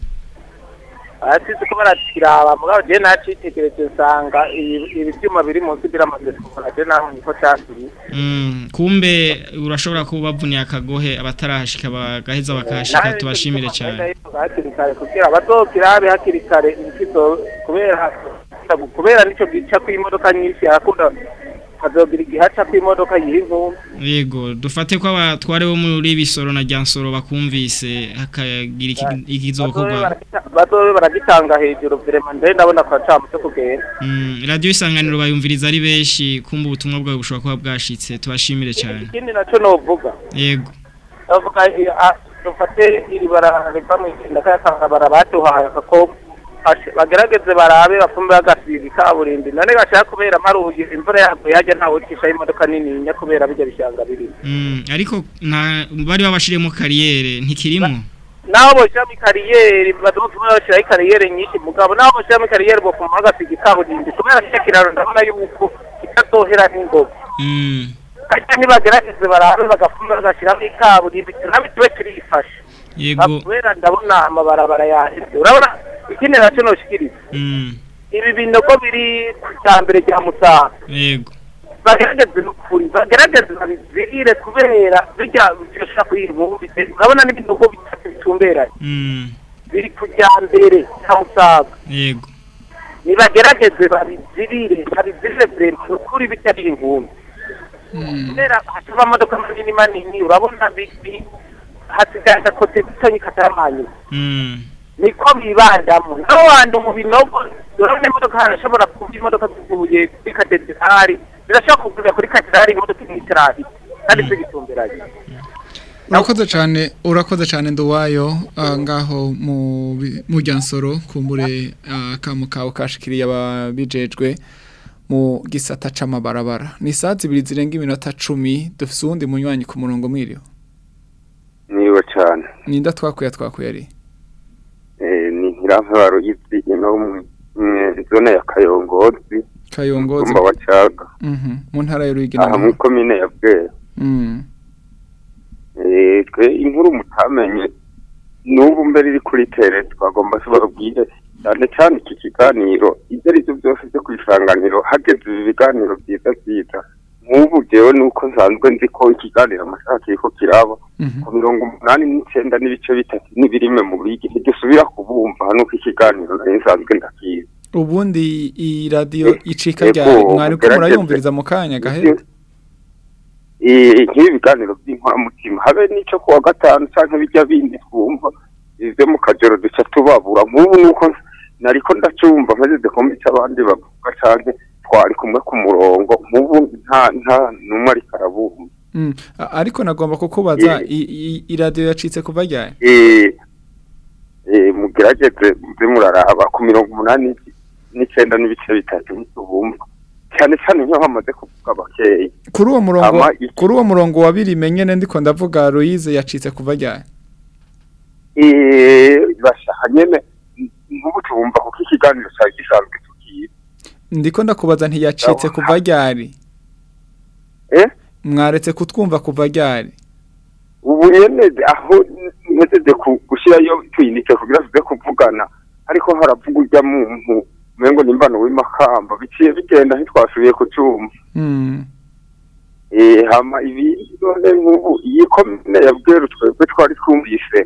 Aratize ko barakiraba mugabo je nacitegereje nsanga ibi ibi byuma biri munsi biramaze kubora je naho niko cyasiri. Mm, kumbe urashobora kubavuniye akagohe abatarahashika bagaheza bakahashika tubashimire cyane hakiri kare kugira bazokirabe hakiri kare ikizo kubera kubera nico gica kw'imodoka nyinshi arakunda hazogira igihaca kw'imodoka y'inkumbi yego dufate ko abatware bo muri bisoro na ryansoro bakumvise hakagira iki- ikizokorwa bazobe baragitanga hejuru vrema ndere ndabona ko acamu cyo kugenda Mm, radio isanganiro bayumviriza ari benshi kumva ubutumwa bwawe bushobora kuba bwashitse tubashimire cyane ikindi naco novuga yego bavuga i- a- dufate iri bara riva mu igenda kayakanga bara baduhaye ako ashe- bagerageze barabe bapfume bagasiga ikaburimbi none gashaka kubera maruye imvura yaguye hajya ntawe ucishaho imodoka nininya kubera bijya bishanga birimo Mm, ariko nta bari babashiremo kariyere ntikirimo naho boshyiramo ikariyeri badufuma bashyiraho ikariyeri nyinshi mugabo naho boshyiramo ikariyeri bopfuma bagasiga ikaburimbi kubera kiriya kiraro ndabona yuko kitazohera n'ingoga Mm, kajya ntibagerageze barabe bagapfuma bagashyiramo ikaburimbi nabi tube turifashe yego kubera ndabona amabarabara yaheze urabona ikindi nacyo noshikiriza mm, ibi binogo biri ku cyambere rya musaga yego bagerageze n'ukuri bagerageze babizirire kubera bijya byosha kuri iyi nkumbi urabona n'ibinogo bitatu bitumberanye Mm, biri ku mbere cya musaga yego nibagerageze babizirire babizirire vrema ukuri bitari inkumbi kubera hashaba amamodoka manini manini urabona bi- bi- hasigaye agakote gatonyi kataramanyuma Mm, niko bibandamo naho wanda mu binogo urabona imodoka harashobora kuba imodoka zivuye kuri katedrali zirashobora kugurira kuri katedrali imodoka imwe kandi zigitumberanye urakoze cyane urakoze cyane nduwayo ah, ngaho mu bi- mu ryansoro kumbure akamu kawe kashikiriye ababijejwe mu gisata c'amabarabara ni saa zibiri zirenga iminota cumi dufise uwundi munywanyi ku murongo mwiriwe niwe cyane ninda twakuye twakuye ari Eh, ni nkiravaro y'izi ino mu mu zone ya kayongozi kayongozi umba wa caga Mhm, mu ntara ya Ruyigi aha muri komine ya bwera Mm, Eh, twe inkuru mutamenye n'ubu mbere iri kuri tere twagomba tubabwire cyane cyane iki kiganiro ibyo ari byo byose byo ku isanganiro hageze ibi biganiro byiza byiza nk'ubu jewe nuko nsanzwe nzi ko ikiganiro amasaha kiriko kiraba ku mirongo umunani n'icenda n'ibice bitatu n'ibirime mu bigi ntigisubira kubumva nuko ikiganiro nari nsanzwe ndakizi ubundi iyi radio icika Ego, ryari mwari ko mugerageze. murayumviriza mu kanya gahera Eh, nk'ibi biganiro by'inkoramutima habe n'ico kuwa gatanu canke bijya bindi twumva ivyo mu kajoro duca tubabura nk'ubu nuko nariko ndacumva mpezeze kumva ico abandi bavuga canke twari kumwe ku murongo nk'ubu nta nta numwe ariko arabumva Mm, a- ariko nagomba kukubaza i- i- i radio yacitse kuva ryari eh eh mugerageze muze muraraba ku mirongo umunani n'icenda n'ibice bitatu ntitubumva cyane cyane nk'iyo hamaze kuvuga bakeyi kuri uwo murongo Ama iki- kuri uwo murongo wa biri menyene ndiko ndavuga Louise yacitse kuva ryari eh bashaka nyene nk'ubu tubumva kuko ikiganiro cyari gisanzwe tukiye ndiko ndakubaza ntiyacitse kuva ryari eh mwaretse kutwumva kuva ryari ubu nyene aho ntegereje gushyirayo tuyinike kugira tuze kuvugana ariko haravuga urya muntu umengo nimbano w'imakamba biciye bigenda ntitwasubiye kucumva Mm. eh hama ibindi none nk'ubu iyi komine ya bweru twebwe twari twumvise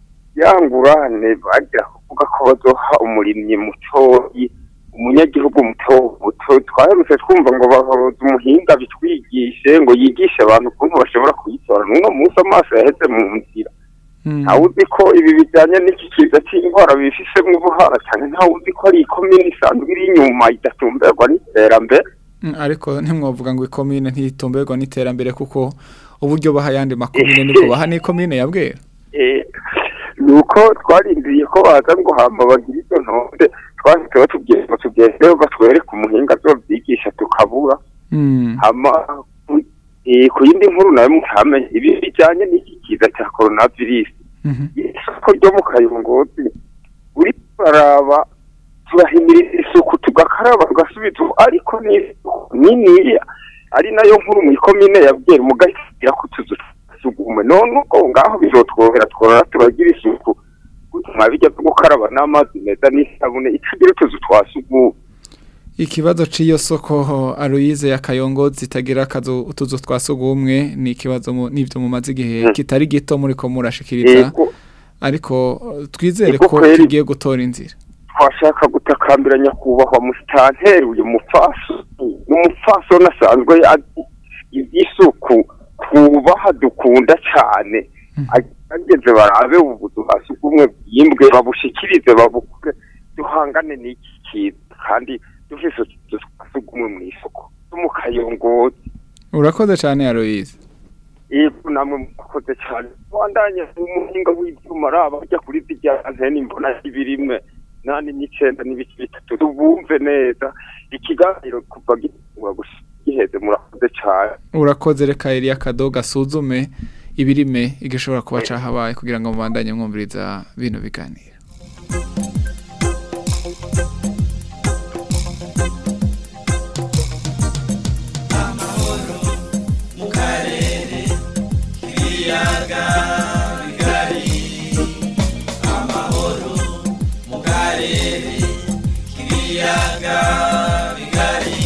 yangurane bagira kuvuga ko bazoha umurimyi mutoyi umunyagihugu muto muto twaherutse twumva ngo bahoza umuhinga bitwigishe ngo yigishe abantu ukuntu bashobora kuyitora n'uno munsi amaso yaheze mu nzira ntawe uzi ko ibi bijyanye n'iki kiza cy'indwara bifisemo ubuhara cyane ntawe uzi ko ari ikomine isanzwe iri inyuma idatumberwa n'iterambere Mm, ariko ntimwovuga ngo ikomine ntitumberwa n'iterambere kuko uburyo baha yandi makomine nibwo baha n'ikomine ya bwera Eh, ni uko twarindiriye ko baza ngo hamba bagire izo ntonde twahise batubwiye ngo tugendeho batwereke umuhinga azobyigisha tukabura Mm. hama ku- eh, ku yindi nkuru nayo mutamenye ibi bijyanye n'iki kiza cya coronavirus isoko ryo mu kayongozi uri baraba turahimiriza isuku tugakaraba tugasubiza ariko ni isuku niniya ari nayo nkuru mu ikomine yabwira mugashyira ku tuzu twasugume none ubwo ngaho bizotworohera tworora turagira isuku gutuma bijya byo gukaraba n'amazi meza n'isabune itagira utuzu twasugume ikibazo c'iyo soko Aloise ya Kayongo zitagira akazu utuzu twasugumwe ni ikibazo mu- n'ivyo mumaze igihe kitari gito muri ko murashikiriza Ego. ariko eh, twizere Ego ko kweri. kigiye gutora inzira twashaka gutakambira nyakubahwa musitanteri uyu mufaso n'umufaso nasanzwe azi iby'isuku twubaha dukunda cyane ageze barabe ubuzu hasi bw'umwe bwimbwe babushikirize babukure duhangane n'iki kintu kandi dufise utuzu twasugumwe mu isoko no mu kayongozi urakoze cyane Aloise yego namwe mukoze cyane wandanye umuhinga w'ibyuma araba ajya kuri zijya antene mbona ibirimwe nani n'icenda n'ibice bitatu tubumve neza ikiganiro kuva gitungwa gusa giheze murakoze cyane urakoze reka Elia Kadoga asuzume ibirime igishobora kuba cahabaye kugira ngo mubandanye mwumviriza bino biganiro mu karere k'ibiyaga bigari amahoro mu karere k'ibiyaga bigari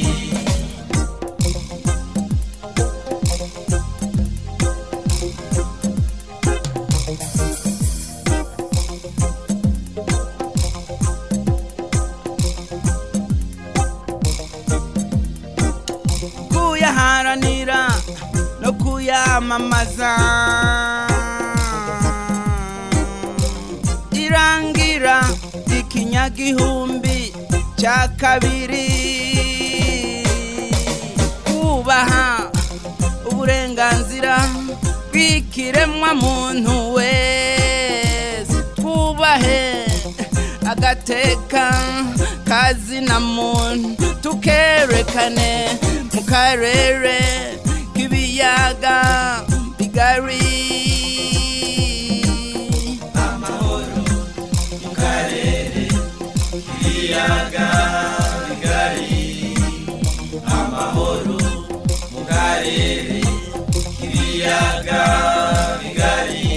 kuyaharanira no kuyamamaza irangira ikinyagihumbi cya kabiri kubaha uburenganzira bw'ikiremwa muntu wese twubahe agateka kazina muntu tukerekane mu karere k'ibiyaga bigari amahoro mu karere k'ibiyaga bigari amahoro mu karere k'ibiyaga bigari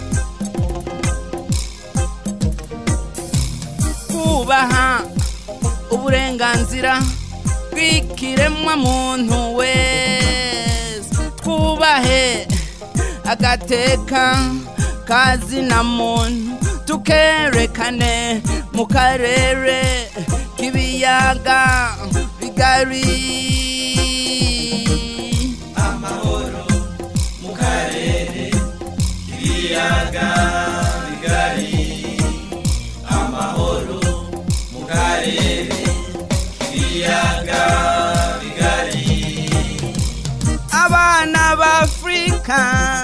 kubaha uburenganzira bw'ikiremwa muntu wese twubahe agateka kazina muntu tukerekane mu karere k'ibiyaga bigari amahoro mu karere k'ibiyaga bigari amahoro mu karere k'ibiyaga bigari abana b'afurika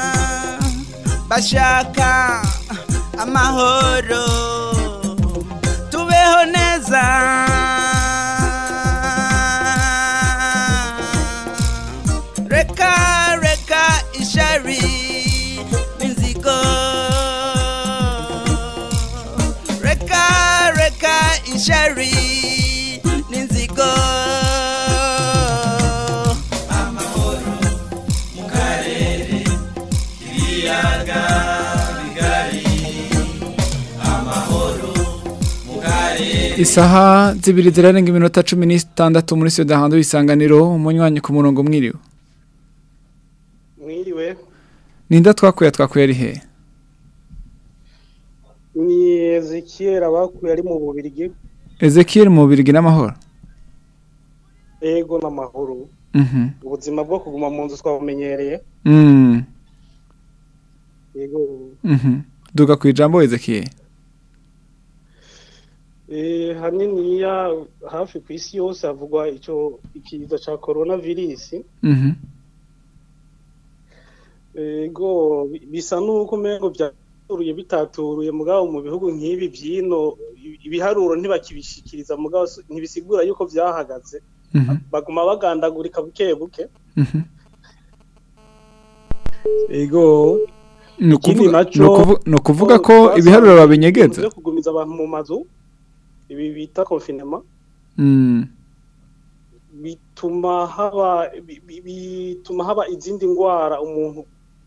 bashaka amahoro tubeho neza reka reka ishari n'inzigo reka reka ishari n'inzigo amahoro mu karere k'ibiyaga bigari amahoro mu karere isaha zibiri zirarenga iminota cumi n'itandatu muri studio hanze w'isanganiro umunywanyi ku murongo mwiriwe mwiriwe ninde twakuye twakuye ari he ni ezekiel abakuye ari mu bubirigi ezekiel mu birigi n'amahoro ego n'amahoro Mhm. ubuzima bwo kuguma mu nzu twabumenyereye Mm. ego Mhm. duga ku ijambo ezekiel Eh, haniniya hafi ku isi yose havugwa icyo ikiza cya korona virusi Mhm. ego bi- bisa n'uko umengo byaturuye bitaturuye mugabo mu bihugu nk'ibi byino i- ibiharuro ntibakibishikiriza mugabo si- ntibisigura yuko byahagaze Mhm. baguma bagandagurika buke buke Mhm. ego Ni Ikindi ukuvuga- naco- ni ukuvu- ni ukuvuga ko twasanze ibiharuro babinyegeza byo kugumiza abantu mu mazu ibi bita confinement Mm. bituma haba bi- bi- bituma haba izindi ndwara umuntu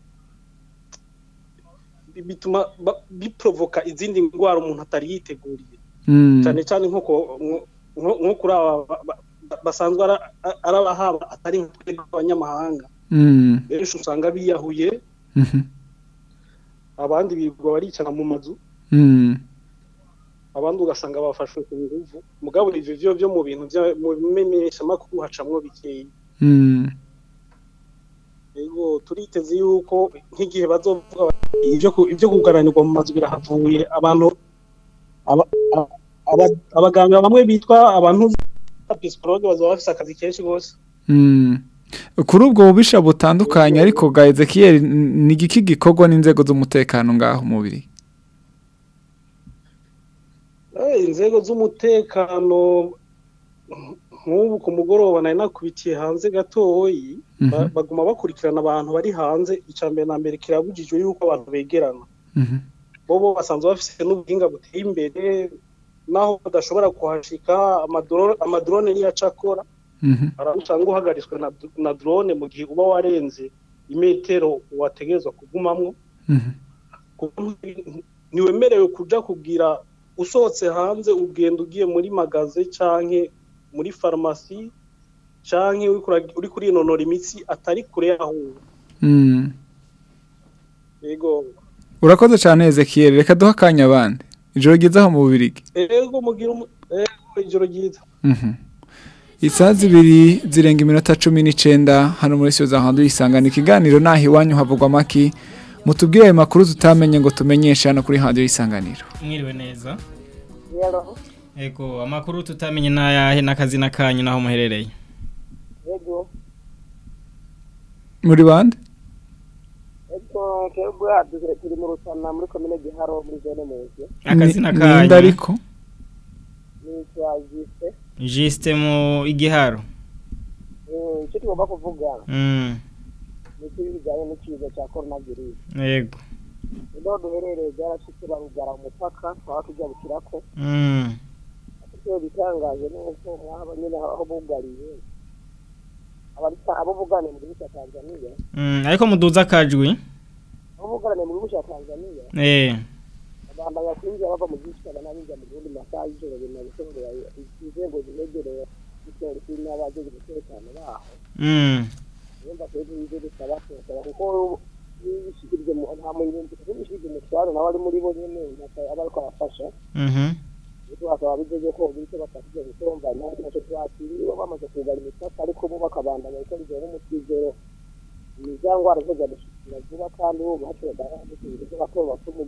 bi- bituma ba- biprovoka izindi ndwara umuntu atari yiteguriye Mm. cyane cyane nko ku- nko- nko nko kuri aba ba- ba- basanzwe ara- ari abahaba atari nk'abanyamahanga abanyamahanga Mm. benshi usanga biyahuye Mhm. abandi birirwa baricana mu mazu Mm. abandi ugasanga bafashwe ku nguvu mugabo ivyo vyo byo mu bintu bya mu bimenyeshamakuru hacamwo bikeyi Mm. Ego turiteze yuko nk'igihe bazovuga bati ibyo ku- ibyo kugaranirwa mu mazu birahavuye abantu aba- aba- aba- abaganga bamwe bitwa abantu psychologue bazaba bafise akazi kenshi gose Mm. kuri ubwo bubisha butandukanye ariko ga ezekiel n- ni igiki gikorwa n'inzego z'umutekano ngaho umubiri Eh, inzego z'umutekano nk'ubu ku mugoroba nari nakubitiye hanze gatoyi ba- Mhm. baguma bakurikirana abantu bari hanze icya mbere na mbere kirabujijwe yuko abantu begerana Mhm. bobo basanzwe bafite n'ubuhinga buteye imbere naho badashobora kuhashika amadro- amadrone niyo aca akora Mhm. usanga uhagaritswe na, na drone mu gihe uba warenze imetero wategerezwa kugumamwo Mhm. kuko nti- ntiwemerewe kuja kugira usohotse hanze ugenda ugiye muri magaze canke muri farumasi canke uriko ura- uriko urinonora imitsi atari kure yaho uri. Mm. yego urakoze cyane ezekiel reka duhe akanya abandi ijoro ryiza aho mu bubirigi ego mugira umu- ego ijoro ryiza Mhm. isaha zibiri zirenga iminota cumi n'icenda hano muri siyo za hantu yisangana ikiganiro naho iwanyu havugwa amaki mutubwire ayo makuru tutamenye ngo tumenyeshe hano kuri hadiyo y'isanganiro mwiriwe neza ego amakuru tutamenye n'ayahe n'akazina kanyu n'aho muherereye Ego, muri bande ego, twebwe duhe- turi mu Rutana muri komine Giharo muri zone Muzi. akazina Ni- kanyu ninde ariko Nitwa Jise. jisite mu igiharo Eh, Icyo tugomba kuvuga Mm, ni iki bijyanye n'ikiza cya coronavirus. yego Niho duherereye byarashitse barugara umupaka twaba tujya bukirako. Mm, Icyo bitangaje ni uko mwaba nyine aho bugariye. Abarita abo buganiye mu gihugu cya Tanzania. mm, ariko muduza akajwi Abo buganiye mu gihugu cya Tanzania. eh bakabandanya kwinjira bava mu gihugu cyabo n'abinjira mu gihugu masaha y'ijoro bina bishobora inzego zinegereye igipolisi n'abagize umutekano baho Mm. urumva twebwe ibyo bisaba kubasaba kuko iyo bishikirije mu nta munyungu kuko bishikirije umutwaro nawe ari muri bo nyene aba ariko arafasha Mhm. twasaba bijeje ko bityo bafashije gutomba ntacyo twakiriwe bamaze kugara imipaka ariko bo bakabandanya gukora ijoro n'umutwizero iza ngwara zo zadushikira vuba kandi bo bacoga gusubiza bato bato mu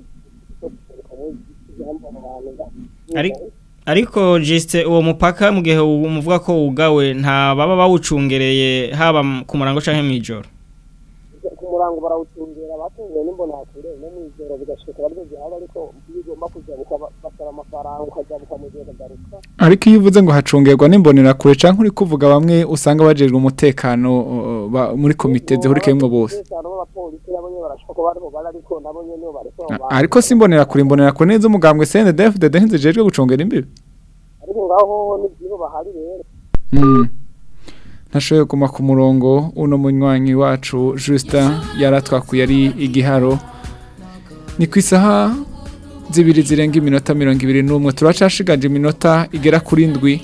ijambo abantu Ari- ariko jiste uwo mupaka mu gihe umuvuga ko wugawe nta baba bawucungereye haba m- ku murango canke mw'ijoro ku murango barawucungera batunguwe n'imbonakure no mw'ijoro bigashika baryo byaba ariko iyo ugomba kujabuka ba- basaba amafaranga ukajabuka mu gihe ukagaruka ariko iyo uvuze ngo hacungerwa n'imbonera kure canke uri kuvuga bamwe usanga bajejwe umutekano uh, ba- muri komite zihurikiyemwo bose umutekano w'abapolisi nabo nyene barashaka ko bariho bari ariko nabo nyene bo bariko A- ariko si imbonera kure imbonera kure neza umugambwe CNDD-FDD ntizijejwe gucungera imbibi ariko ngaho n'ibyo bahari rero Mm. ntashoboye kuguma ku murongo uno munywanyi wacu Justin yaratwakuye ari igiharo ni ku isaha zibiri zirenga iminota mirongo ibiri n'umwe turacashigaje iminota igera kuri ndwi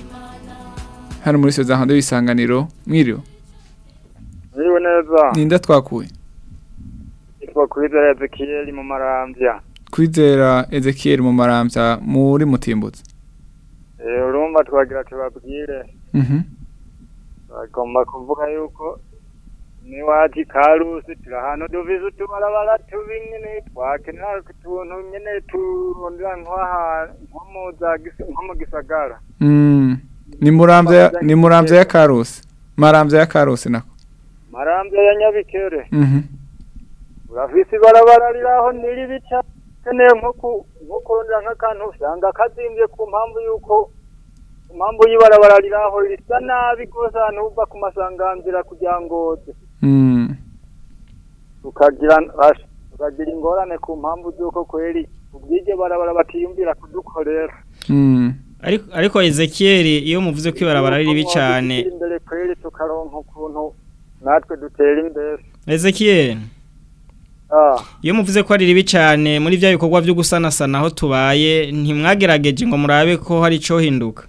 hano muri soza hando y'isanganiro mwiriwe Mwiriwe neza ninde twakuye yitwa Kwizera Ezekiel mu Maramvya kwizera Ezekiel mu marambya muri mutimbutse Eh, urumva twagira tubabwire Mhm. bagomba kuvuga yuko niwaje karusi turi ahantu duvize utubarabara tubi nyene twakenera utuntu nyene turondera nk'aha nko mu za gis- nko mu gisagara Mm. ni murambya ya- ni murambya ya Karusi marambya ya Karusi nako Maramvya ya Nyabikere Mhm. urafise ibarabara riraho niribi cyane keneye nko ku- nko kurondera nk'akantu usanga kazimbye ku mpamvu yuko ku mpamvu y'ibarabara riraho risa nabi rwose ahantu uva ku masanganzira kugira ngo uze. Mm. tukagira ash- tukagira ingorane ku mpamvu z'uko kweri ubwiryo barabara batiyumvira kudukorera Mm. ariko ariko Ezekiel iyo muvuze ko ibarabara ari ribi cyane imbere kweri tukaronka ukuntu natwe dutera imbere Ezekiel ah iyo muvuze ko ari ribi cyane muri bya bikorwa byo gusanasana aho tubaye ntimwagerageje ngo murabe ko hari ico hinduka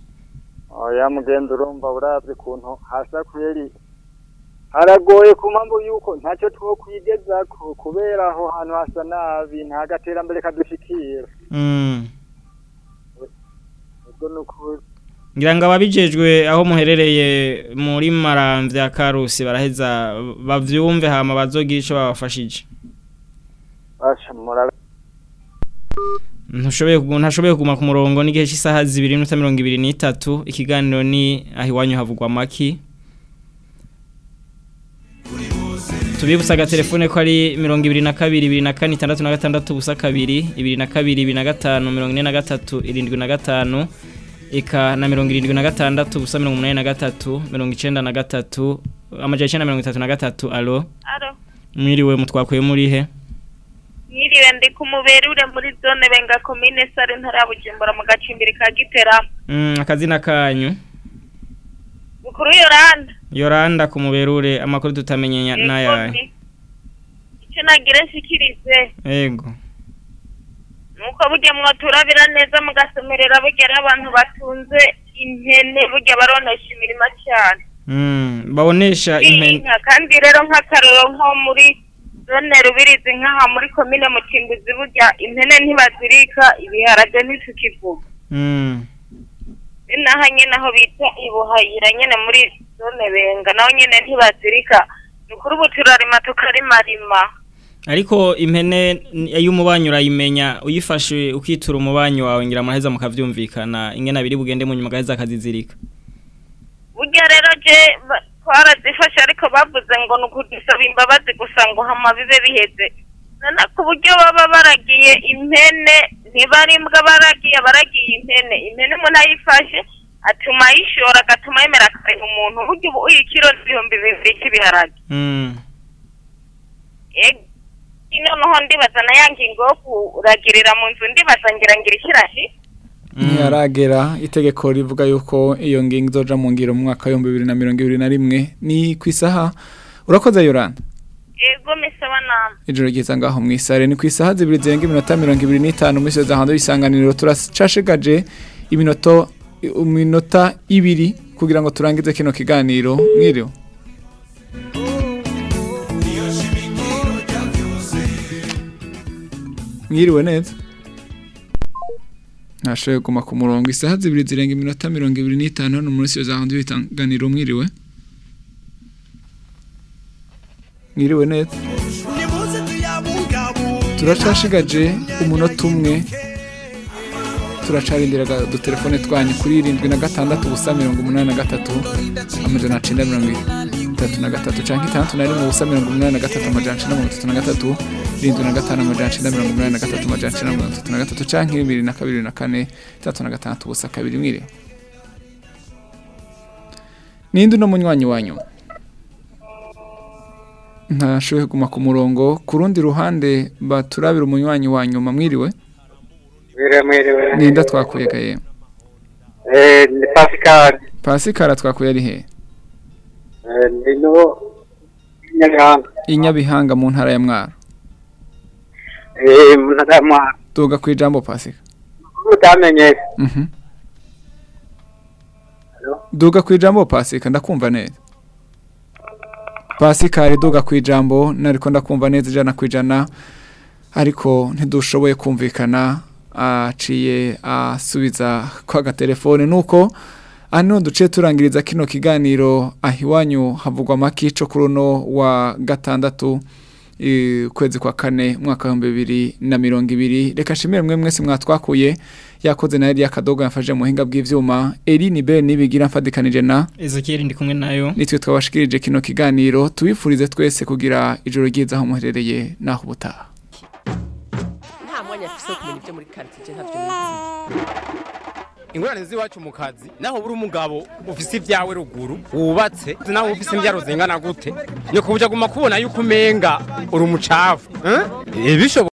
oya mugenzi urumva uravye ukuntu hasa kweri haragoye ku mpamvu yuko ntacyo twokwigezako kubera aho hantu hasa nabi nta gaterambere kadushikira Mm. ubwo ni ukuri ngira ngo ababijejwe aho muherereye muri maramvya karusi baraheza bavyumve hama bazogira ico babafashije basha murabe ntushoboye kugu- ntashoboye kuguma ku murongo n'igihe cy'isaha zibiri n'iminota mirongo ibiri n'itatu ikiganiro ni aho iwanyu havugwa amaki tubibutsa agatelefone ko ari mirongo ibiri na kabiri ibiri na kane itandatu na gatandatu ubusa kabiri ibiri na kabiri ibiri na gatanu mirongo ine na gatatu irindwi na gatanu eka na mirongo irindwi na gatandatu ubusa mirongo umunani na gatatu mirongo icenda na gatatu amajana icenda na mirongo itatu na gatatu alo Alo, mwiriwe mutwakuye muri he mwiriwe ndi ku muberure muri zone benga komine sare ntara ya bujumbura mu gacimbiri ka gitera Mm, akazina kanyu bukuru yoranda yoranda ku muberure amakuru tutamenye n'ayahe icyo nagira nshikirize ego nuko burya mwaturabira neza mugasomerera burya ari abantu batunze impene burya baronesha imirima cyane Mm, babonesha impene inka kandi rero nk'akaroro nko muri zone rubirizi nk'aha muri komine mutimbuzi burya impene ntibazirika ibiharage ntitukivuga Mm, ni naho nyine aho bita ibuhayira nyine muri zone benga naho nyine ntibazirika ni ukuri ubu turarima tukarimarima ariko impene ni- iyo umubanyi urayimenya uyifashe ukitura umubanyi wawe ngira amaheza mukavyumvikana ingene abiri bugende mu nyuma gaheza akazizirika burya rero je ba- twarazifashe ariko bavuze ngo ni ukudusaba imbabazi gusa ngo hama bibe biheze nana ku buryo baba baragiye impene ntibari imbwa baragiye baragiye impene impene umuntu ayifashe atuma ayishora agatuma yemera akareba umuntu burya ubu uyu kiro n'ibihumbi bibiri cy'ibiharage Mm, Ego, noneho ndibaza na ya ngingo yo kuragirira mu nzu ndibaza ngira ngira ikirashi ntiharagera itegeko rivuga yuko iyo ngingo izoja mu ngiro mu mwaka w'ibihumbi bibiri na mirongo ibiri na rimwe ni ku isaha urakoze yoranda ego mesaba nama ijoro ryiza ngaho mu isare ni ku isaha zibiri zirenga iminota mirongo ibiri n'itanu muri za hanze y'isanganiro turacashigaje iminota iminota ibiri kugira ngo turangize kino kiganiro mwiriwe mwiriwe neza ntashoboye kuguma ku murongo isaha zibiri zirenga iminota mirongo ibiri n'itanu hano muri za hanze y'isanganiro mwiriwe mwiriwe neza turacashigaje umunota umwe turacarindira udutelefone twanyu kuri irindwi na gatandatu ubusa mirongo umunani na gatatu amajana cyenda mirongo itatu na gatatu cyangwa itandatu na rimwe ubusa mirongo umunani na gatatu amajana cyenda mirongo itatu na gatatu irindwi na gatanu amajana cyenda mirongo umunani na gatatu amajana cyenda mirongo itatu na gatatu cyangwa bibiri na kabiri na kane itandatu na gatandatu ubusa kabiri mwiriwe ninde uno munywanyi wanyu ntashoboye kuguma ku murongo ku rundi ruhande baturabira umunywanyi wa nyuma mwiriwe mwiriwe mwiriwe ninda twakuye gaye eh ni Pascal Pascal twakuye ari he eh ni no nyabihanga inyabihanga mu ntara ya mwaro eh mu ntara ya mwaro tuga ku ijambo Pascal utamenye mhm duga ku ijambo Pascal ndakumva neza Pascal duga ku ijambo nariko ndakumva neza ijana ku ijana ariko ntidushoboye kumvikana aciye asubiza kwa gatelefone nuko ano duce turangiriza kino kiganiro ahiwanyu havugwa makico kuri uno wa gatandatu kwezi kwa kane mwaka w'ibihumbi bibiri na mirongo ibiri reka nshimire mwe mwese mwatwakuye yakoze na Elia Kadogo yafashe mu buhinga bw'ivyuma Eline Ben nibigira mfadikanije na Ezekiel ndi kumwe nayo nitwe twabashikirije kino kiganiro tubifurize twese kugira ijoro ryiza aho muherereye naho ubutaha nta mwanya afise wo kumenya ibyo muri quartier ntavyo nizi ingorane z'iwacu mu kazi naho buri umugabo ufise ibyawe ruguru wubatse naho ufise imbyaro zingana gute nyoko buja guma kubona yuko umenga uri umucafu eh? bishoboka